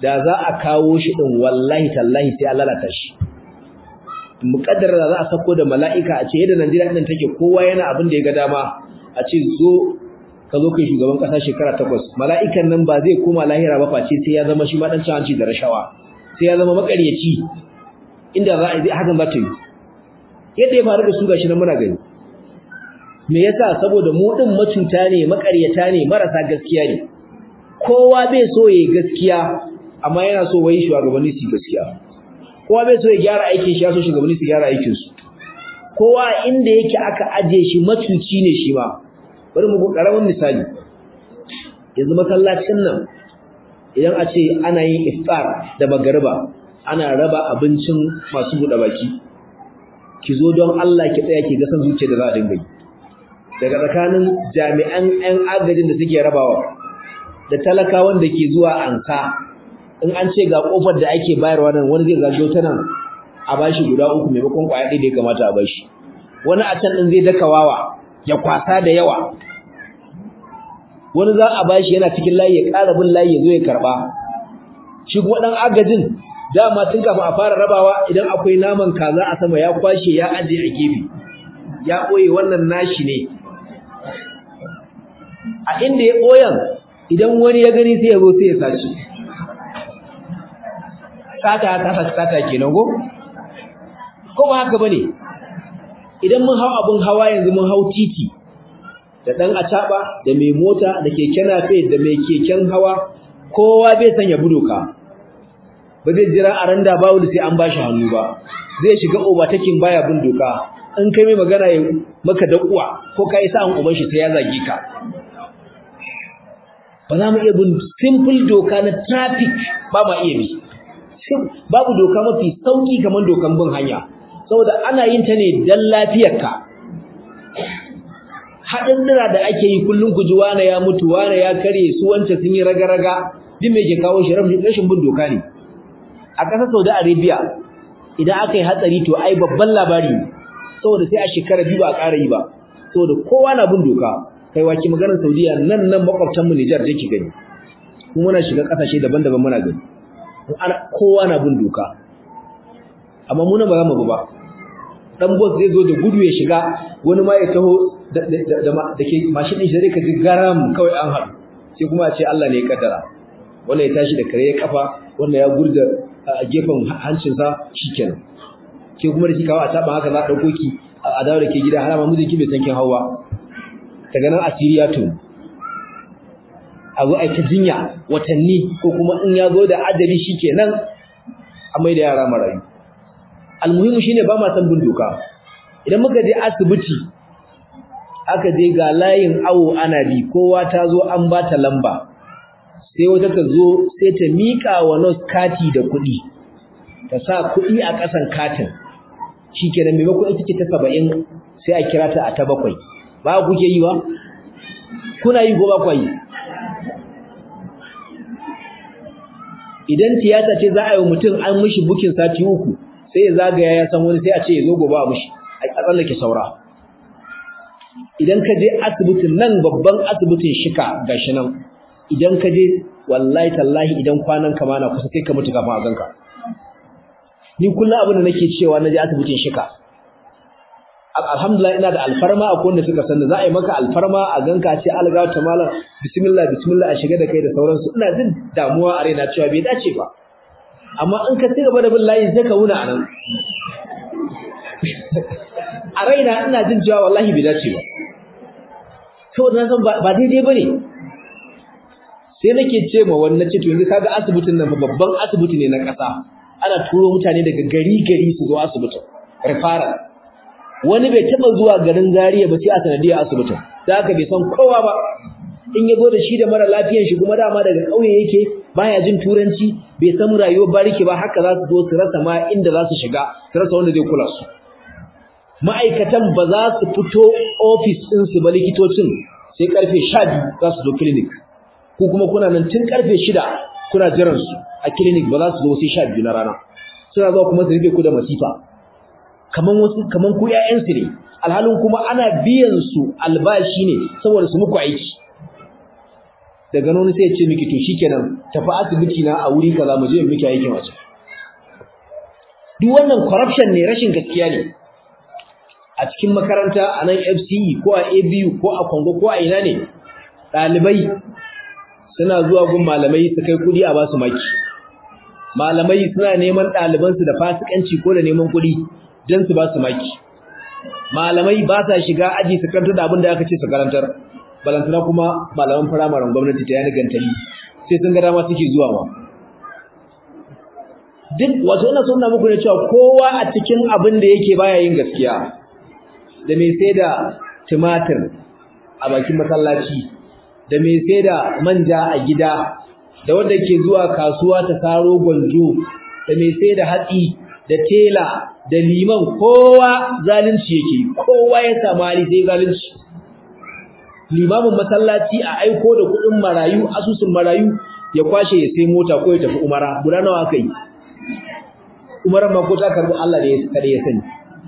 da za a kawo shi din wallahi tallahi sai Allah lalata shi muƙaddara da za a sako da mala'ika a ce yadda Najeriya din take kowa yana abin da ya ga dama a ce zo ka zo kai shugaban kasa shekara takwas mala'ikan nan ba zai koma lahira ba face sai ya zama shi ma dan hanci da rashawa sai ya zama makaryaci inda za a yi hakan za ta yi yadda ya faru da su gashi nan muna gani me yasa saboda mu din macuta ne makaryata ne marasa gaskiya ne kowa bai so yayi gaskiya amma yana so wai shugabanni su gaskiya kowa bai so ya gyara aikin shi ya so shugabanni su gyara aikin su kowa inda yake aka aje shi macuci ne shi ma bari mu karamin misali yanzu masallacin nan idan a ce ana yin iftar da magariba ana raba abincin masu buɗe baki ki zo don Allah ki tsaya ki ga san zuciya da za a dinga yi daga tsakanin jami'an 'yan agajin da suke rabawa da talakawan da ke zuwa ansa in an ce ga kofar da ake bayarwa nan wani zai zagayo ta nan a bashi guda uku maimakon kwaya ɗaya da ya kamata a bashi wani a can ɗin zai daka wawa ya kwasa da yawa wani za a bashi yana cikin layi ya ƙara bin layi ya zo ya karɓa shi kuma ɗan agajin dama tun kafin a fara rabawa idan akwai naman kaza a sama ya kwashe ya aje a gefe ya ɓoye wannan nashi ne a inda ya ɓoyan idan wani ya gani sai ya zo sai ya sace sata ta sata kenan go ko ba haka bane idan mun hau abun hawa yanzu mun hau titi da dan acaba da mai mota da keken nafe da mai keken hawa kowa bai san ya budoka ba zai jira a randa ba wani sai an bashi hannu ba zai shiga overtaking baya bin doka in kai mai magana ya maka da uwa ko kai sa an uban shi sai ya zage ka ba za mu iya bin simple doka na traffic ba ma iya bi babu doka mafi sauki kamar dokan bin hanya saboda ana yin ta ne dan lafiyarka haɗin da ake yi kullum ku ji wane ya mutu wane ya kare su wance sun yi raga-raga duk me ke kawo shi rashin bin doka ne a ƙasar Saudi Arabia idan aka yi hatsari to ai babban labari ne saboda sai a shekara biyu ba a ƙara yi ba saboda kowa na bin doka kai waki maganar Saudiya nan nan makwabtan mu Niger take gani kuma muna shiga ƙasashe daban-daban muna gani kowa na bin doka amma mu nan ba za mu bi ba dan boss zai zo da gudu ya shiga wani ma ya taho da ke mashin din shi zai ka ji garam kawai an haɗu sai kuma a ce Allah ne ya kaddara wannan ya tashi da kare ya kafa wannan ya gurda a gefen hancinsa shikenan ke kuma da kikawa a taba haka za a dauko ki a dawo da ke gida har ma mijinki bai san kin hawa daga nan asiriya to a zo a ta jinya watanni ko kuma in ya zo da adali shikenan a mai da yara marayu almuhimu shine ba ma san bin doka idan muka je asibiti aka je ga layin awo ana bi kowa ta zo an ba ta lamba sai wata ta zo sai ta miƙa wa nurse kati da kuɗi ta sa kuɗi a ƙasan katin shikenan maimakon ita ce ta saba'in sai a kira ta a ta bakwai ba kuke yi ba kuna yi ko ba ku yi idan tiyata ce za a yi wa mutum an mishi bukin sati uku sai ya zagaya ya san wani sai a ce ya zo gobe a mishi a tsallake saura idan ka je asibitin nan babban asibitin shika gashi nan idan ka je wallahi tallahi idan kwanan ka mana kusa sai ka mutu kafin a ganka ni kullum abin da nake cewa na je asibitin shika alhamdulillah ina da alfarma a wanda suka sani za a yi maka alfarma a ganka ce alga ta malam bismillah bismillah a shiga da kai da sauransu ina jin damuwa a raina cewa bai dace ba amma in ka cigaba da bin layin sai ka wuna anan a raina ina jin cewa wallahi bai dace ba saboda na san ba daidai bane sai nake ce ma wannan ce to yanzu kaga asibitin nan babban asibiti ne na ƙasa ana turo mutane daga gari gari su zo asibitin referral wani bai taba zuwa garin Zariya ba sai a sanadiyar asibitin da haka bai san kowa ba in ya zo da shi da mara lafiyan shi kuma dama daga ƙauye yake baya jin turanci bai san rayuwar bariki ba haka za su zo su rasa ma inda za su shiga su rasa wanda zai kula su ma'aikatan ba za su fito ofis ɗinsu ba likitocin sai karfe 12 za su zo clinic ko kuma kuna nan tun karfe 6 kuna jiran su a clinic ba za su zo sai 12 na rana suna zuwa kuma su rufe ku da masifa kaman wasu kaman ku ƴaƴan su ne alhalin kuma ana biyan su albashi ne saboda su muku aiki daga nan sai ya ce miki to shikenan tafi asibiti na a wuri kaza mu je mu miki aikin wace duk wannan corruption ne rashin gaskiya ne a cikin makaranta a nan FCE ko a ABU ko a Congo ko a ina ne ɗalibai suna zuwa gun malamai su kai kuɗi a ba su maki malamai suna neman ɗalibansu da fasikanci ko da neman kuɗi don su ba su maki malamai ba sa shiga aji su karanta da abin da aka ce su karantar balantana kuma malaman firamaren gwamnati ta yana gantali sai sun ga dama suke zuwa ma duk wato ina so ina muku ne cewa kowa a cikin abin da yake baya yin gaskiya da mai sai da tumatir a bakin masallaci da mai sai da manja a gida da wanda ke zuwa kasuwa ta saro gwanjo da mai sai da hatsi da tela da liman kowa zalunci yake kowa ya samu hali sai zalunci limamin masallaci a aiko da kuɗin marayu asusun marayu ya kwashe ya sai mota ko ya tafi umara guda nawa aka yi umaran ma ko ta karbi Allah da ya kare ya sani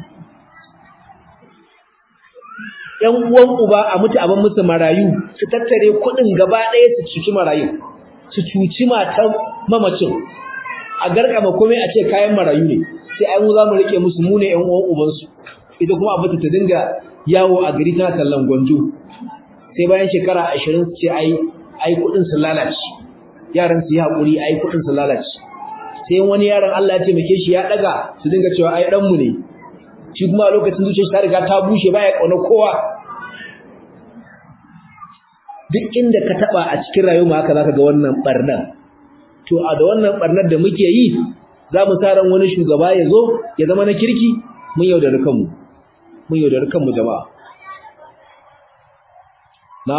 ‘yan uwan uba a mutu abin musu marayu su tattare kuɗin gaba ɗaya su cuci marayu su cuci matan mamacin a garkama komai a ce kayan marayu ne sai ai mu za mu rike musu mu ne ‘yan uwan ubansu ita kuma abin ta dinga yawo a gari tana tallan gwanjo sai bayan shekara ashirin su ce ai ai kuɗin su lalace yaran su yi haƙuri ai kuɗin su lalace sai wani yaron Allah ya taimake shi ya ɗaga su dinga cewa ai ɗanmu ne shi kuma a lokacin zuciyar ta riga ta bushe baya kauna kowa duk inda ka taba a cikin rayuwa haka zaka ga wannan barnan to a da wannan barnar da muke yi za mu sa ran wani shugaba ya zo ya zama na kirki mun yaudari kanmu mun yaudari kanmu jama'a na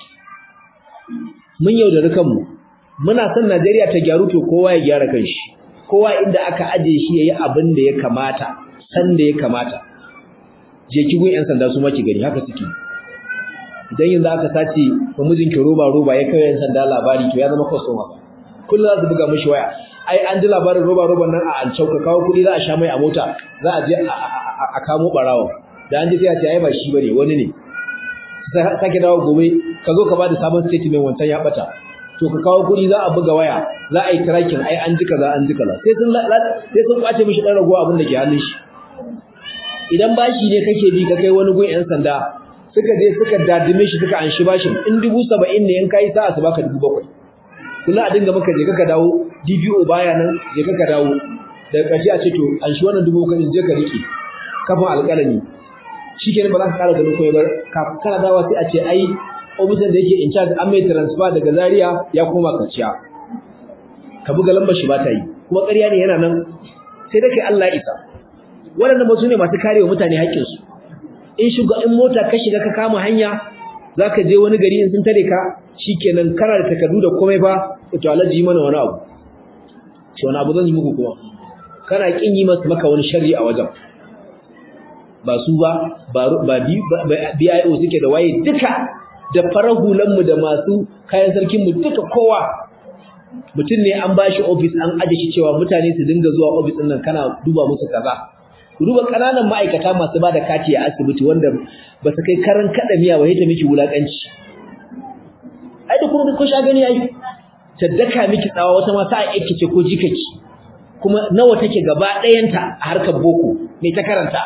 mun yaudari kanmu muna son Najeriya ta gyaru to kowa ya gyara kanshi kowa inda aka aje shi yayi abin da ya kamata san da ya kamata je ki gun yan sanda su maki gani haka suke idan yanzu aka sace ba mijinki roba roba ya kai yan sanda labari to ya zama customer kullum za su buga mishi waya ai an ji labarin roba roban nan a ancau ka kawo kuɗi za a sha mai a mota za a je a kamo barawo da an ji sai a ce ai ba shi bane wani ne sake dawo gobe ka zo ka ba da sabon statement wancan ya bata to ka kawo kuɗi za a buga waya za a yi tracking ai an ji kaza an ji kaza sai sun sai sun kwace mishi dan rago abin da ke hannun shi idan bashi ne kake bi ka kai wani gun yan sanda suka je suka dadime shi suka anshi bashin in dubu saba'in ne in kai sa'a su baka dubu bakwai kula a dinga maka je ka dawo DPO baya nan je ka dawo daga ƙarshe a ce to anshi wannan dubu bakwai je ka rike kafin alƙalami shikenan ba za ka ƙara ganin koyi ba kana dawa sai a ce ai ofisan da yake in charge an mai transfer daga Zaria ya koma kaciya ka buga lambar shi ba ta yi kuma ƙarya ne yana nan sai da kai Allah isa waɗannan ba su ne masu karewa mutane haƙƙinsu in shiga in mota ka shiga ka kama hanya zaka je wani gari in sun tare ka shikenan kana da takardu da komai fa to alaji mana wani abu to wani abu zan yi muku kuma kana kin yi masa maka wani sharri a wajen ba su ba ba BIO suke da waye duka da farahulan mu da masu kayan sarkin mu duka kowa mutum ne an bashi office an aje shi cewa mutane su dinga zuwa office din nan kana duba musu kaza ku duba kananan ma'aikata masu bada kati a asibiti wanda ba su kai karan kada miya ba ta miki wulakanci ai da kuma ko sha gani ai ta daka miki tsawa wata ma sa aiki ce ko jikaki kuma nawa take gaba ɗayanta a harkar boko me ta karanta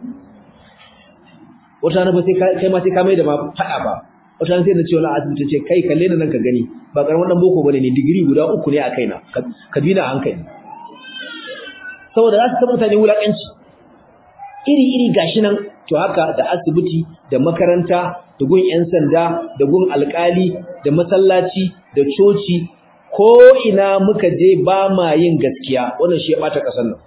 wata na ba sai kai ma sai ka mai da ma fada ba wata sai na ce wala asibiti ce kai kalle ni nan ka gani ba karamin dan boko bane ne digiri guda uku ne a kaina ka bi na hankali saboda za su ta mutane wulakanci iri-iri gashi nan to haka da asibiti da makaranta da gun 'yan sanda da gun alkali da masallaci da coci ko ina muka je ba ma yin gaskiya wannan shi ya bata kasar nan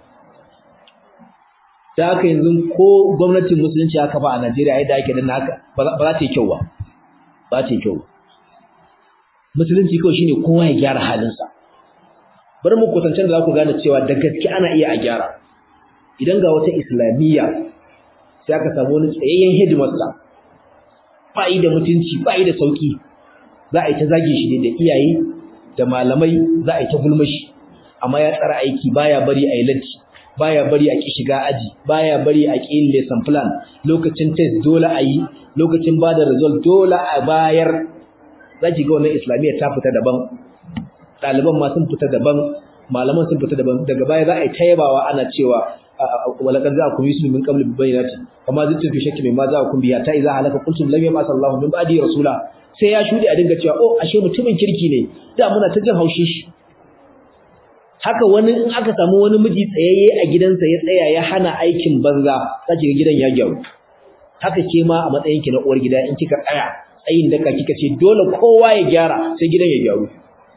da haka yanzu ko gwamnatin musulunci haka ba a Najeriya yadda ake dan haka ba za ta yi kyau ba ba ta yi kyau musulunci kawai shine kowa ya gyara halinsa bari mu kwatancen da za ku gane cewa da gaske ana iya a gyara idan ga wata islamiyya sai aka samu wani tsayayyen headmaster ba yi da mutunci ba yi da sauki za a yi ta zage shi da iyaye da malamai za a yi ta gulma shi amma ya tsara aiki baya bari a yi latti baya bari a ki shiga aji baya bari a ki yin lesson plan lokacin test dole a yi lokacin ba da result dole a bayar za ki ga wannan islamiyya ta fita daban ɗaliban ma sun fita daban malaman sun fita daban daga baya za a yi ta yabawa ana cewa walaqad za'akum yusuf min qabl bi bayyinati kama zittu fi shakki mimma za'akum biya ta idza halaka qultum lam yab'ath Allahu min ba'di rasula sai ya shude a dinga cewa oh ashe mutumin kirki ne da muna ta jin haushin shi haka wani in aka samu wani miji tsayayye a gidansa ya tsaya ya hana aikin banza sace ga gidan ya gyaru haka ke ma a matsayin ki na uwar gida in kika tsaya tsayin daka kika ce dole kowa ya gyara sai gidan ya gyaru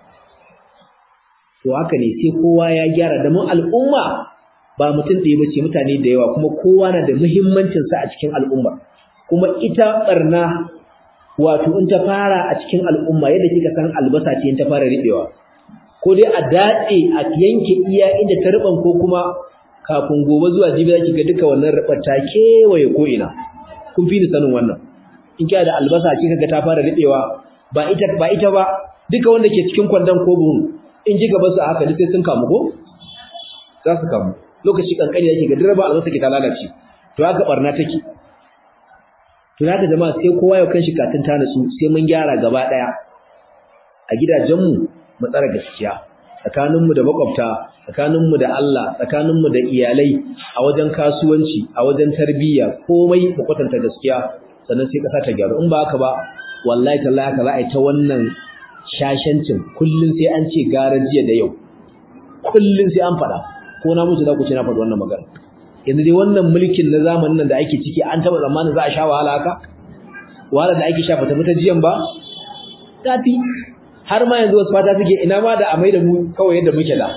to haka ne sai kowa ya gyara da mu al'umma ba mutum ɗaya bace mutane da yawa kuma kowa na da muhimmancin sa a cikin al'umma kuma ita barna wato in ta fara a cikin al'umma yadda kika san albasa ce in ta fara ribewa ko dai a datse a yanke iya inda ta riban ko kuma kafin gobe zuwa jibi zaki ga duka wannan ribar ta kewaye ko ina kun fi ni sanin wannan in kiya da albasa kika ga ta fara ribewa ba ita ba ita ba duka wanda ke cikin kwandon ko buhun in ji gaba su haka sai sun kamu ko za su kamu lokaci kankani yake ga direba albasa ke ta lalace to haka barna take to haka jama'a sai kowa ya kanshi katin ta nasu sai mun gyara gaba daya a gidajenmu mu tsara gaskiya tsakaninmu da makwabta tsakaninmu da Allah tsakaninmu da iyalai a wajen kasuwanci a wajen tarbiyya komai mu kwatanta gaskiya sannan sai kasa ta gyaru in ba haka ba wallahi tallahi haka za a yi ta wannan shashancin kullun sai an ce gara jiya da yau kullun sai an faɗa ko na mutu za ku ce na faɗi wannan magana yanzu dai wannan mulkin na zamanin nan da ake ciki an taɓa zamanin za a sha wahala haka wahala da ake sha fata fita jiyan ba tafi har ma yanzu wasu fata suke ina ma da a mai da mu kawai yadda muke da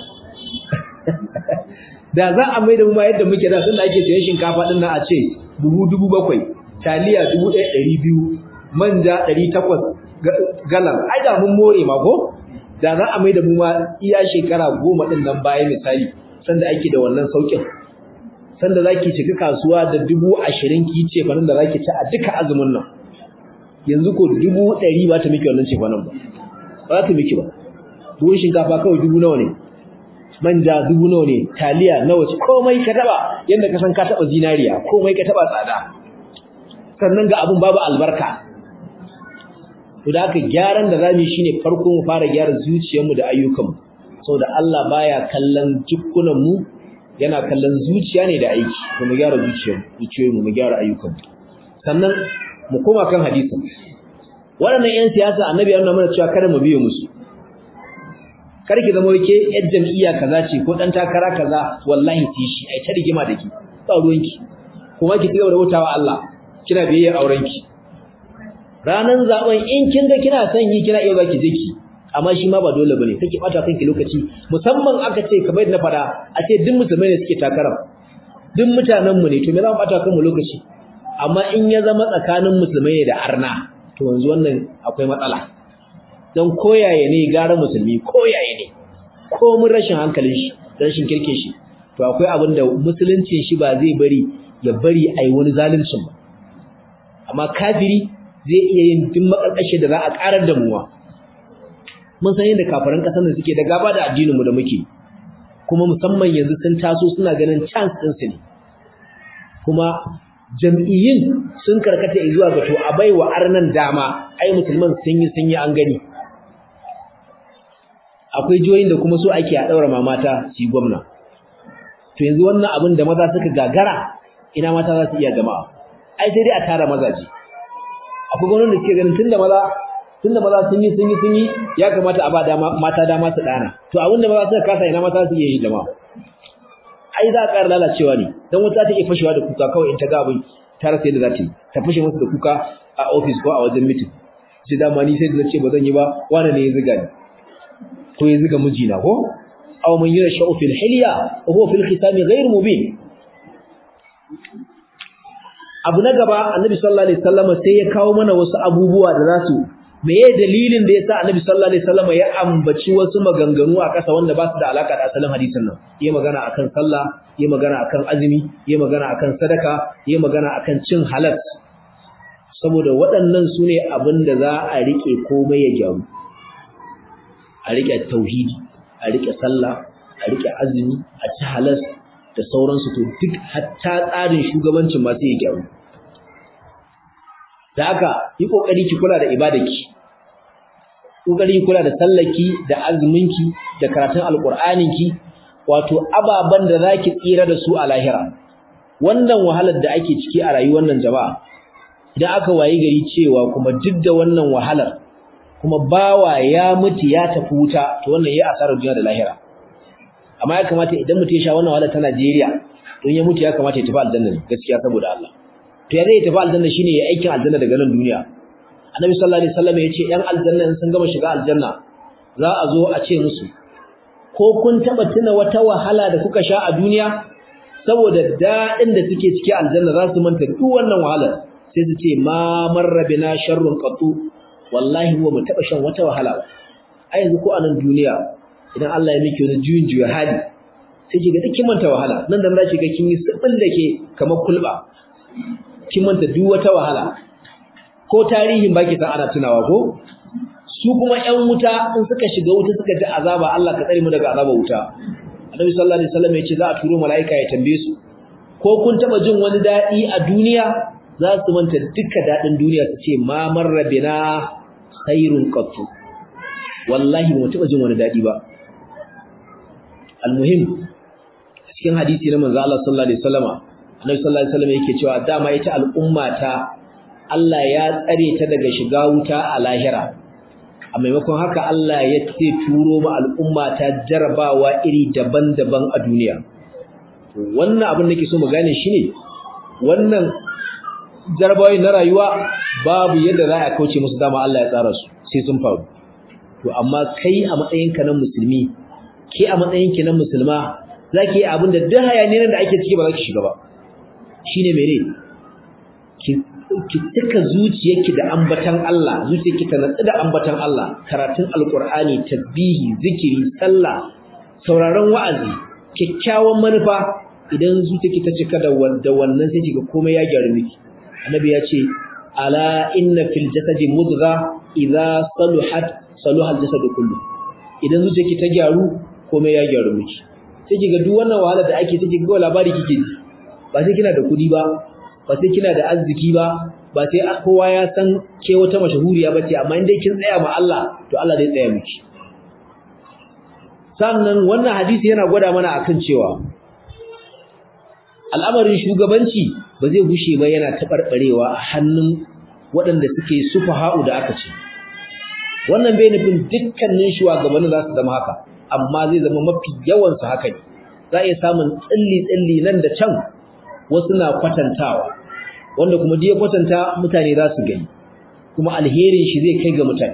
da za a mai da mu ma yadda muke da sun da ake sayan shinkafa din nan a ce dubu dubu bakwai taliya dubu ɗaya ɗari biyu manja ɗari takwas galan ai da mun more ma ko da za a mai da mu ma iya shekara goma ɗin nan baya misali sanda ake da wannan sauƙin sanda za ki cika kasuwa da dubu ashirin ki ce fanin da za ki ci a duka azumin nan yanzu ko dubu ɗari ba ta miki wannan ce fanin ba ba za ta miki ba buhun shinkafa kawai dubu nawa ne manja dubu nawa ne taliya nawa ce komai ka taba yanda ka san ka taba zinariya komai ka taba tsada sannan ga abun babu albarka to da haka gyaran da zamu yi shine farko mu fara gyara zuciyarmu da ayyukanmu saboda Allah baya kallon jikkunan mu yana kallon zuciya ne da aiki to mu gyara zuciyarmu zuciyoyinmu mu gyara ayyukanmu sannan mu koma kan hadisin waɗannan 'yan siyasa annabi ya nuna mana cewa kada mu biye musu kar ki zama wake yar jam'iyya kaza ce ko dan takara kaza wallahi ti shi ai ta rigima da ki ba ruwanki kuma ki cigaba da hutawa Allah kina biyayya auren ki ranan zaben in kin ga kina son yi kina iya zaki je ki amma shi ma ba dole bane kake bata kanki lokaci musamman aka ce kamar yadda na fada a ce duk musulmai ne suke takara duk mutanen mu ne to me za mu bata kanmu lokaci amma in ya zama tsakanin musulmai ne da arna to yanzu wannan akwai matsala don koyaye ne gara musulmi koyaye ne ko mun rashin hankalin shi rashin kirkin shi to akwai abin da musuluncin shi ba zai bari ya bari ai wani zaluncin ba amma kafiri zai iya yin duk makarkashe da za a karar da muwa mun san yadda kafiran kasar da suke da gaba da addinin mu da muke kuma musamman yanzu sun taso suna ganin chance din su ne kuma jam'iyyin sun karkata zuwa ga to a baiwa arnan dama ai musulman sun yi sun yi an gani akwai jihohin da kuma so ake a daura mamata su gwamna to yanzu wannan abin da maza suka gagara ina mata za su iya jama'a ai sai dai a tara mazaje akwai gwamnati da suke ganin tunda maza tunda maza sun yi sun yi sun yi ya kamata a ba dama mata dama su dana to abin da maza suka kasa ina mata su iya yi jama'a ai za a ƙara lalacewa ne dan wata ta iya fashewa da kuka kawai in ta ga abin ta rasa yadda za ta yi ta fashe masa da kuka a office ko a wajen meeting sai dama ni sai da ce ba zan yi ba wani ne ya ziga ni ko ya ziga mijina ko aw man yashau fil hilya wa huwa fil khisam ghayr mubin abu na gaba annabi sallallahu alaihi wasallam sai ya kawo mana wasu abubuwa da za su meye dalilin da yasa annabi sallallahu alaihi wasallam ya ambaci wasu maganganu a ƙasa wanda ba su da alaka da asalin hadisin nan yayi magana akan sallah yayi magana akan azumi yayi magana akan sadaka yayi magana akan cin halal saboda waɗannan su ne abin da za a rike komai ya gyaru a rike tauhidi a rike sallah a rike azumi a ci halal da sauransu to duk hatta tsarin shugabancin ma sai ya gyaru da haka yi kokari ki kula da ibadarki kokari kula da sallaki da azuminki da karatun alqur'aninki wato ababan da zaki tsira da su a lahira wannan wahalar da ake ciki a rayuwar nan jama'a idan aka wayi gari cewa kuma duk da wannan wahalar kuma bawa ya mutu ya tafi wuta to wannan yayi asarar duniya da lahira amma ya kamata idan mutum ya sha wannan wahalar ta Najeriya don ya mutu ya kamata ya tafi aljanna gaskiya saboda Allah to ya zai tafi aljanna shine ya aikin aljanna daga nan duniya annabi sallallahu alaihi wasallam yace yan aljanna in sun gama shiga aljanna za a zo a ce musu ko kun taba tuna wata wahala da kuka sha a duniya saboda dadin da suke ciki aljanna za su manta duk wannan wahalar sai su ce ma marra bina sharrun qatu wallahi huwa mu taba shan wata wahala ba a yanzu ko a nan duniya idan Allah ya miki wani juyin juya hali sai ki ga duk kin manta wahala nan da nan ki ga kin yi sabin da ke kamar kulba kin manta duk wata wahala ko tarihin baki san ana tunawa ko su kuma ƴan wuta in suka shiga wuta suka ji azaba Allah ka tsare mu daga azaba wuta Annabi sallallahu alaihi wasallam ya ce za a turo malaika ya tambaye su ko kun taba jin wani dadi a duniya za su manta duka dadin duniya su ce ma marrabina khairun qattu wallahi ba mu taba jin wani dadi ba almuhim cikin hadisi na manzo Allah sallallahu alaihi wasallama Annabi sallallahu alaihi wasallam yake cewa dama ita al'umma ta Allah ya tsare ta daga shiga wuta a lahira a maimakon haka Allah ya ce turo ma al'umma ta jarabawa iri daban-daban a duniya wannan abin da ke so mu gane shine wannan jarabawa na rayuwa babu yadda za a kauce musu dama Allah ya tsara su sai sun faru to amma kai a matsayinka na musulmi ke a matsayinki na musulma zaki yi abin da duk hayaniyar da ake ciki ba za ki shiga ba shine mene ki ki tuka zuciyarki da ambatan Allah zuciyarki ta natsu da ambatan Allah karatun alqur'ani tasbihi zikiri sallah sauraron wa'azi kyakkyawan manufa idan zuciyarki ta cika da wannan sai kiga komai ya gyaru miki annabi ya ce ala inna fil jasadi mudgha idza saluhat saluha al-jasadu kullu idan zuciyarki ta gyaru komai ya gyaru miki sai kiga duk wannan wahala da ake take ga labari kike ji ba sai kina da kudi ba ba sai kina da arziki ba ba sai kowa ya san ke wata mashahuriya bace amma in dai kin tsaya ma Allah to Allah zai tsaya miki sannan wannan hadisi yana gwada mana akan cewa al'amarin shugabanci ba zai gushe ba yana tabarbarewa a hannun waɗanda suke sufaha'u da aka ce wannan bai nufin dukkanin shugabannin za su zama haka amma zai zama mafi yawan su haka ne za a iya samun tsilli-tsilli nan da can wasu na kwatantawa wanda kuma da ya kwatanta mutane za su gani kuma alherin shi zai kai ga mutane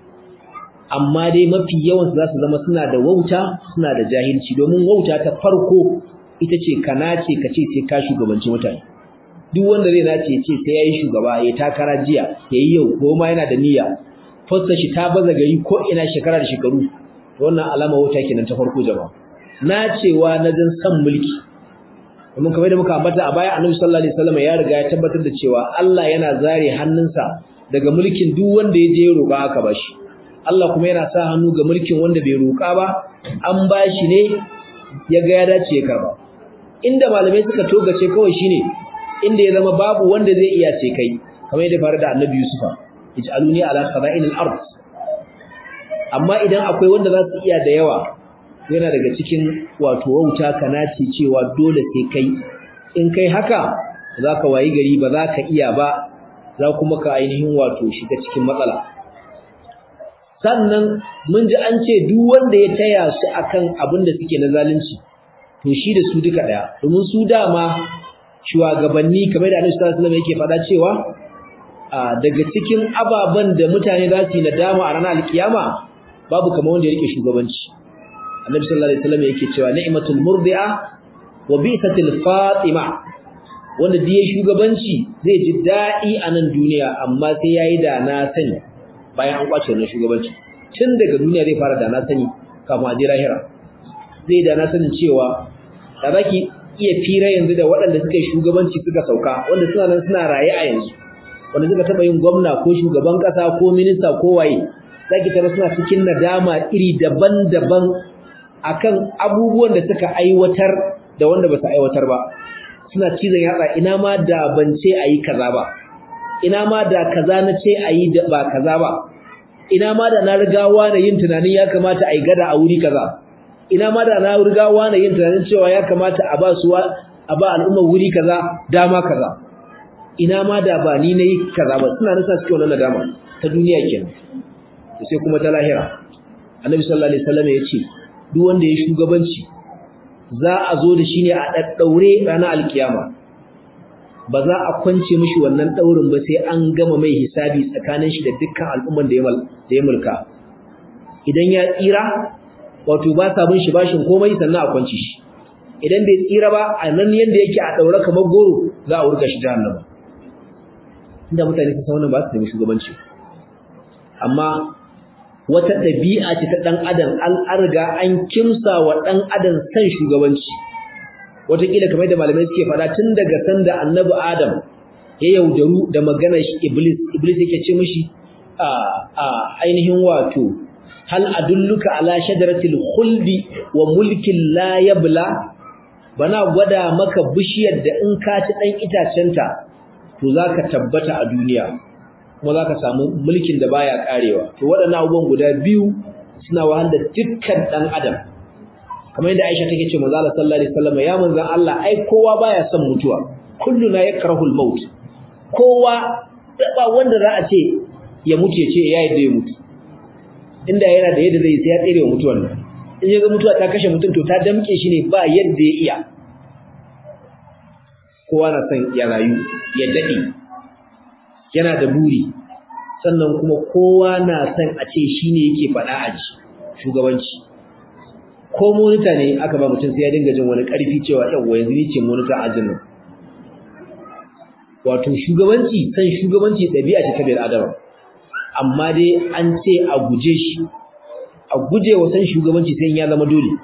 amma dai mafi yawan su za su zama suna da wauta suna da jahilci domin wauta ta farko ita ce ka nace ka ce sai ka shugabanci mutane duk wanda zai nace ya ce sai yayi shugaba ya takara jiya yayi yau ko ma yana da niyya fassa shi ta baza gari ko ina shekara da shekaru wannan alama wauta kenan ta farko jama'a nacewa na jin san mulki kuma kamar da muka ambata a baya Annabi sallallahu alaihi wasallam ya riga ya tabbatar da cewa Allah yana zare hannunsa daga mulkin duk wanda ya je roƙa aka bashi Allah kuma yana sa hannu ga mulkin wanda bai roƙa ba an bashi ne ya ga ya dace ya karba inda malamai suka togace kawai shine inda ya zama babu wanda zai iya ce kai kamar yadda faru da Annabi Yusufa ij'aluni ala khaza'inil ard amma idan akwai wanda za su iya da yawa yana daga cikin wato wauta kanaci cewa dole sai kai in kai haka zaka wayi gari ba za ka iya ba za kuma ka ainihin wato shiga cikin matsala sannan mun ji an ce duk wanda ya taya su akan abin da suke na zalunci to shi da su duka daya domin su dama shugabanni kamar da Annabi sallallahu alaihi wasallam yake faɗa cewa daga cikin ababen da mutane za su yi nadama a ranar alkiyama babu kamar wanda ya rike shugabanci Annabi sallallahu alaihi wasallam yake cewa ni'matul murdi'a wa bi'satil fatima wanda da shugabanci zai ji dadi a nan duniya amma sai yayi da na sani bayan an kwace wannan shugabanci tun daga duniya zai fara da na sani kafin a je lahira zai da na sanin cewa da zaki iya fira yanzu da waɗanda suka yi shugabanci suka sauka wanda suna nan suna raye a yanzu wanda suka taɓa yin gwamna ko shugaban ƙasa ko minista ko waye zaki tara suna cikin nadama iri daban-daban akan abubuwan da suka aiwatar da wanda ba su aiwatar ba suna cizon yatsa ina ma da ban ce ayi kaza ba ina ma da kaza na ce ayi da ba kaza ba ina ma da na riga wani yin tunanin ya kamata a yi gada a wuri kaza ina ma da na riga wani yin tunanin cewa ya kamata a ba su a ba al'ummar wuri kaza dama kaza ina ma da ba ni nayi kaza ba suna nasa cikin wannan nadama ta duniya kenan to sai kuma ta lahira annabi sallallahu alaihi wasallam ya ce duk wanda ya shugabanci za a zo da shi ne a daddaure ranar alkiyama ba za a kwance mishi wannan daurin ba sai an gama mai hisabi tsakanin shi da dukkan al'umman da ya mulka idan ya tsira wato ba sa bin shi bashin komai sannan a kwance shi idan bai tsira ba a nan yanda yake a daure kamar goro za a wurga shi jahannama inda mutane su san ba su nemi shugabanci amma wata ɗabi'a ce ta ɗan adam an arga an kimsa wa ɗan adam san shugabanci wataƙila kamar da malamai suke faɗa tun daga sanda annabi adam ya yaudaru da maganar iblis iblis yake ce mishi a a ainihin wato hal adulluka ala shajaratil khuldi wa mulkin la yabla bana gwada maka bishiyar da in ka ci dan itacenta to zaka tabbata a duniya kuma zaka samu mulkin da baya karewa to waɗannan abubuwan guda biyu suna wahal da dukkan dan adam kamar yadda Aisha take ce manzo Allah sallallahu alaihi wasallam ya manzon Allah ai kowa baya son mutuwa kulluna yakrahul maut kowa ba wanda za a ce ya mutu ya ce ya yadda ya mutu inda yana da yadda zai sai ya tsere wa mutuwar nan in ya ga mutuwa ta kashe mutum to ta damke shi ne ba yadda ya iya kowa na son ya rayu ya dade yana da buri sannan kuma kowa na son a ce shine yake faɗa a ji shugabanci ko monita ne aka ba mutum sai ya dinga jin wani ƙarfi cewa yawwa yanzu ni ce monita a jin nan wato shugabanci san shugabanci ɗabi'a ce ta bil adama amma dai an ce a guje shi a guje wa san shugabanci sai ya zama dole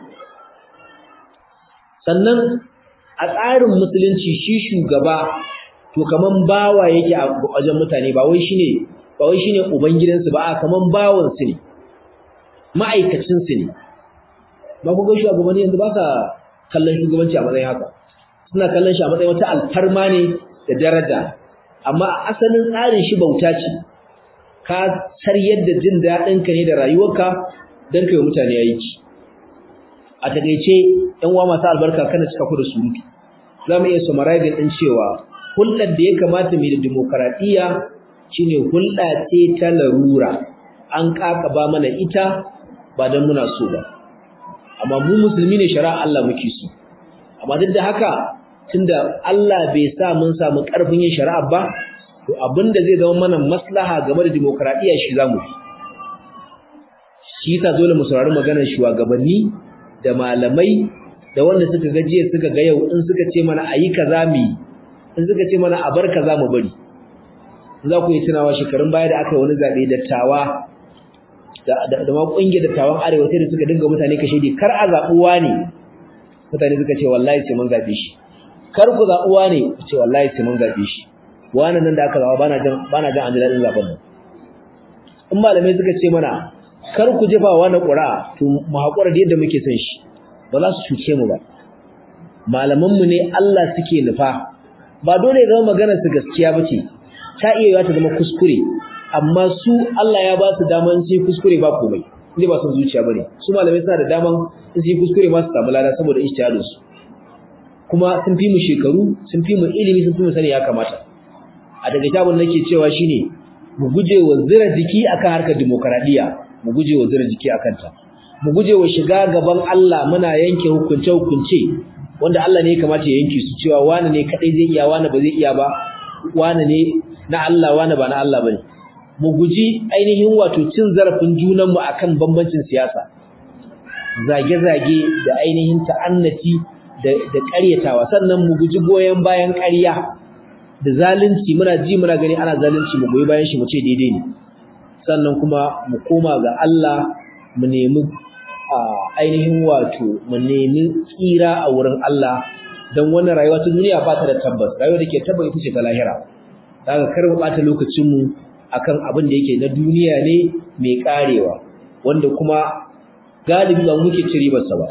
sannan a tsarin musulunci shi shugaba to kaman bawa yake a wajen mutane ba wai shine ba wai shine uban gidansu ba kaman bawan su ne ma'aikacin su ne ba ku ga shugabanni yanzu ba sa kallon shugabanci a matsayin haka suna kallon shi a matsayin wata alfarma ne da daraja amma asalin tsarin shi bauta ce ka saryar da jin daɗinka ne da rayuwarka don kai mutane aiki a takaice yan uwa masu albarka kana cika ku da surutu za mu iya summarizing ɗin cewa hulɗar da ya kamata mai da demokaradiyya shine hulɗa ce ta larura an ƙaƙaba mana ita ba don muna so ba amma mu musulmi ne shari'a Allah muke so amma duk da haka tunda Allah bai sa mun samu ƙarfin yin shari'a ba to abinda zai zama mana maslaha game da demokradiya shi zamu yi shi yasa dole mu saurari maganar shugabanni da malamai da wanda suka ga jiya suka ga yau in suka ce mana ayi kaza mu in suka ce mana a bar kaza mu bari za ku yi tunawa shekarun baya da aka yi wani zabe dattawa da da ma kungiyar dattawan arewa sai da suka dinga mutane kashe di kar a zabuwa ne mutane suka ce wallahi sai mun zabe shi kar ku zabuwa ne ce wallahi sai mun zabe shi wannan nan da aka zaba bana jan bana jan an ji dadin zaben nan in malamai suka ce mana kar ku jefa wa na ƙura to mu haƙura da yadda muke son shi ba za su cuce mu ba malaman mu ne Allah suke nufa ba dole zama magana su gaskiya bace ta iya yiwa ta zama kuskure amma su Allah ya ba su daman su kuskure ba komai inda ba son zuciya bane su malamai suna da daman su yi kuskure ma su samu lada saboda ijtihadin su kuma sun fi mu shekaru sun fi mu ilimi sun fi mu sani ya kamata a daga tabun nake cewa shine mu guje wa zira jiki akan harkar demokradiya mu guje wa zira jiki akan ta mu guje wa shiga gaban Allah muna yanke hukunce hukunce wanda Allah ne ya kamata ya yanke su cewa wani ne kadai zai iya wani ba zai iya ba wani ne na Allah wani ba na Allah bane mu guji ainihin wato cin zarafin junanmu akan bambancin siyasa zage-zage da ainihin ta'annati da da ƙaryatawa sannan mu guji goyen bayan ƙarya da zalunci muna ji muna gani ana zalunci mu goyi bayan shi mu ce daidai ne sannan kuma mu koma ga Allah mu nemi ainihin wato mu nemi tsira a wurin Allah dan wannan rayuwa ta duniya ba ta da tabbas rayuwa da ke tabbas ita ce ta lahira daga kar mu bata lokacin mu akan abin da yake na duniya ne mai karewa wanda kuma galibi ba muke ci ribar sa ba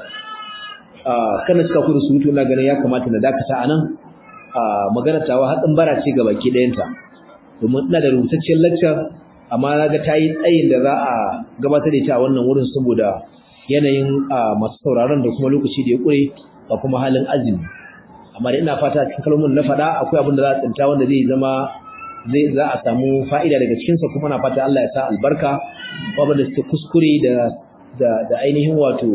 kana cika ku da surutu ina ganin ya kamata na dakata anan magana tawa hatsin bara ce ga baki ɗayanta domin ina da rubutaccen lecture amma na ga ta yi tsayin da za a gabatar da ita a wannan wurin saboda yanayin masu sauraron da kuma lokaci da ya ƙure da kuma halin azumi amma da ina fata cikin kalmomin na faɗa akwai abin da za a tsinta wanda zai zama zai za a samu fa'ida daga cikinsa kuma na fata Allah ya sa albarka babu da suke kuskure da da ainihin wato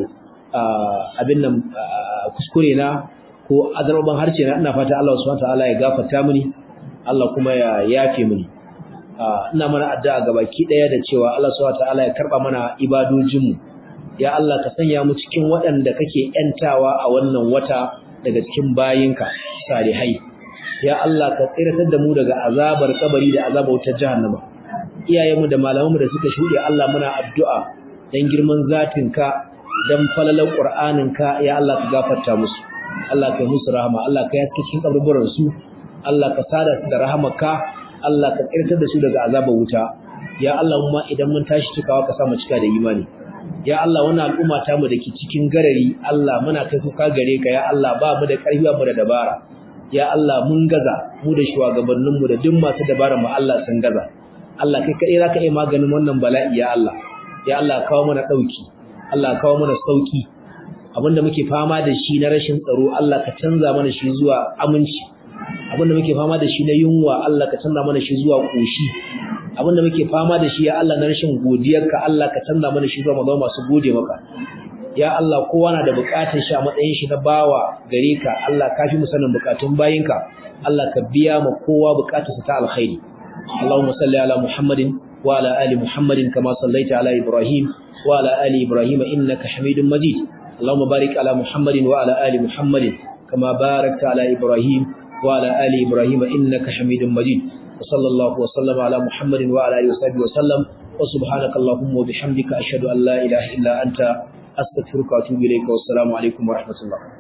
abin nan kuskure na ko azarban harshe na ina fata Allah subhanahu wa ta'ala ya gafarta mini Allah kuma ya yafe mini ina mana addu'a ga baki daya da cewa Allah subhanahu wataala ya karba mana ibadojinmu ya Allah ka sanya mu cikin waɗanda kake yantawa a wannan wata daga cikin bayinka salihai ya Allah ka tsiratar da mu daga azabar kabari da azabar wutar jahannama iyayenmu da malamanmu da suka shuɗe Allah muna addu'a dan girman zatinka dan falalan qur'aninka ya Allah ka gafarta musu Allah ka yi musu rahama Allah ka yaske cikin kaburburan su Allah ka sada su da rahamarka Allah ka tsirtar da su daga azabar wuta ya Allah mu idan mun tashi cikawa ka sa mu cika da imani ya Allah wannan al'umma ta mu dake cikin garari Allah muna kai kuka gare ka ya Allah ba mu da karfi ba mu da dabara ya Allah mun gaza mu da shugabannin mu da duk masu dabara mu Allah sun gaza Allah kai kadai zaka yi maganin wannan bala'i ya Allah ya Allah kawo mana dauki Allah kawo mana sauki abinda muke fama da shi na rashin tsaro Allah ka canza mana shi zuwa aminci abinda muke fama da shi na yunwa Allah ka canza mana shi zuwa koshi abinda muke fama da shi ya Allah na rashin godiyarka Allah ka canza mana shi zuwa mazama masu gode maka ya Allah kowa na da bukatar shi a matsayin shi na bawa gare ka Allah ka fi mu sanin bukatun bayinka Allah ka biya ma kowa bukatarsa ta alkhairi Allahumma salli ala Muhammadin wa ala ali Muhammadin kama sallaita ala Ibrahim wa ala ali Ibrahim innaka Hamidum Majid Allahumma barik ala Muhammadin wa ala ali Muhammadin kama barakta ala Ibrahim وعلى آل إبراهيم إنك حميد مجيد وصلى الله وسلم على محمد وعلى آله وصحبه وسلم وسبحانك اللهم وبحمدك أشهد أن لا إله إلا أنت أستغفرك وأتوب إليك والسلام عليكم ورحمة الله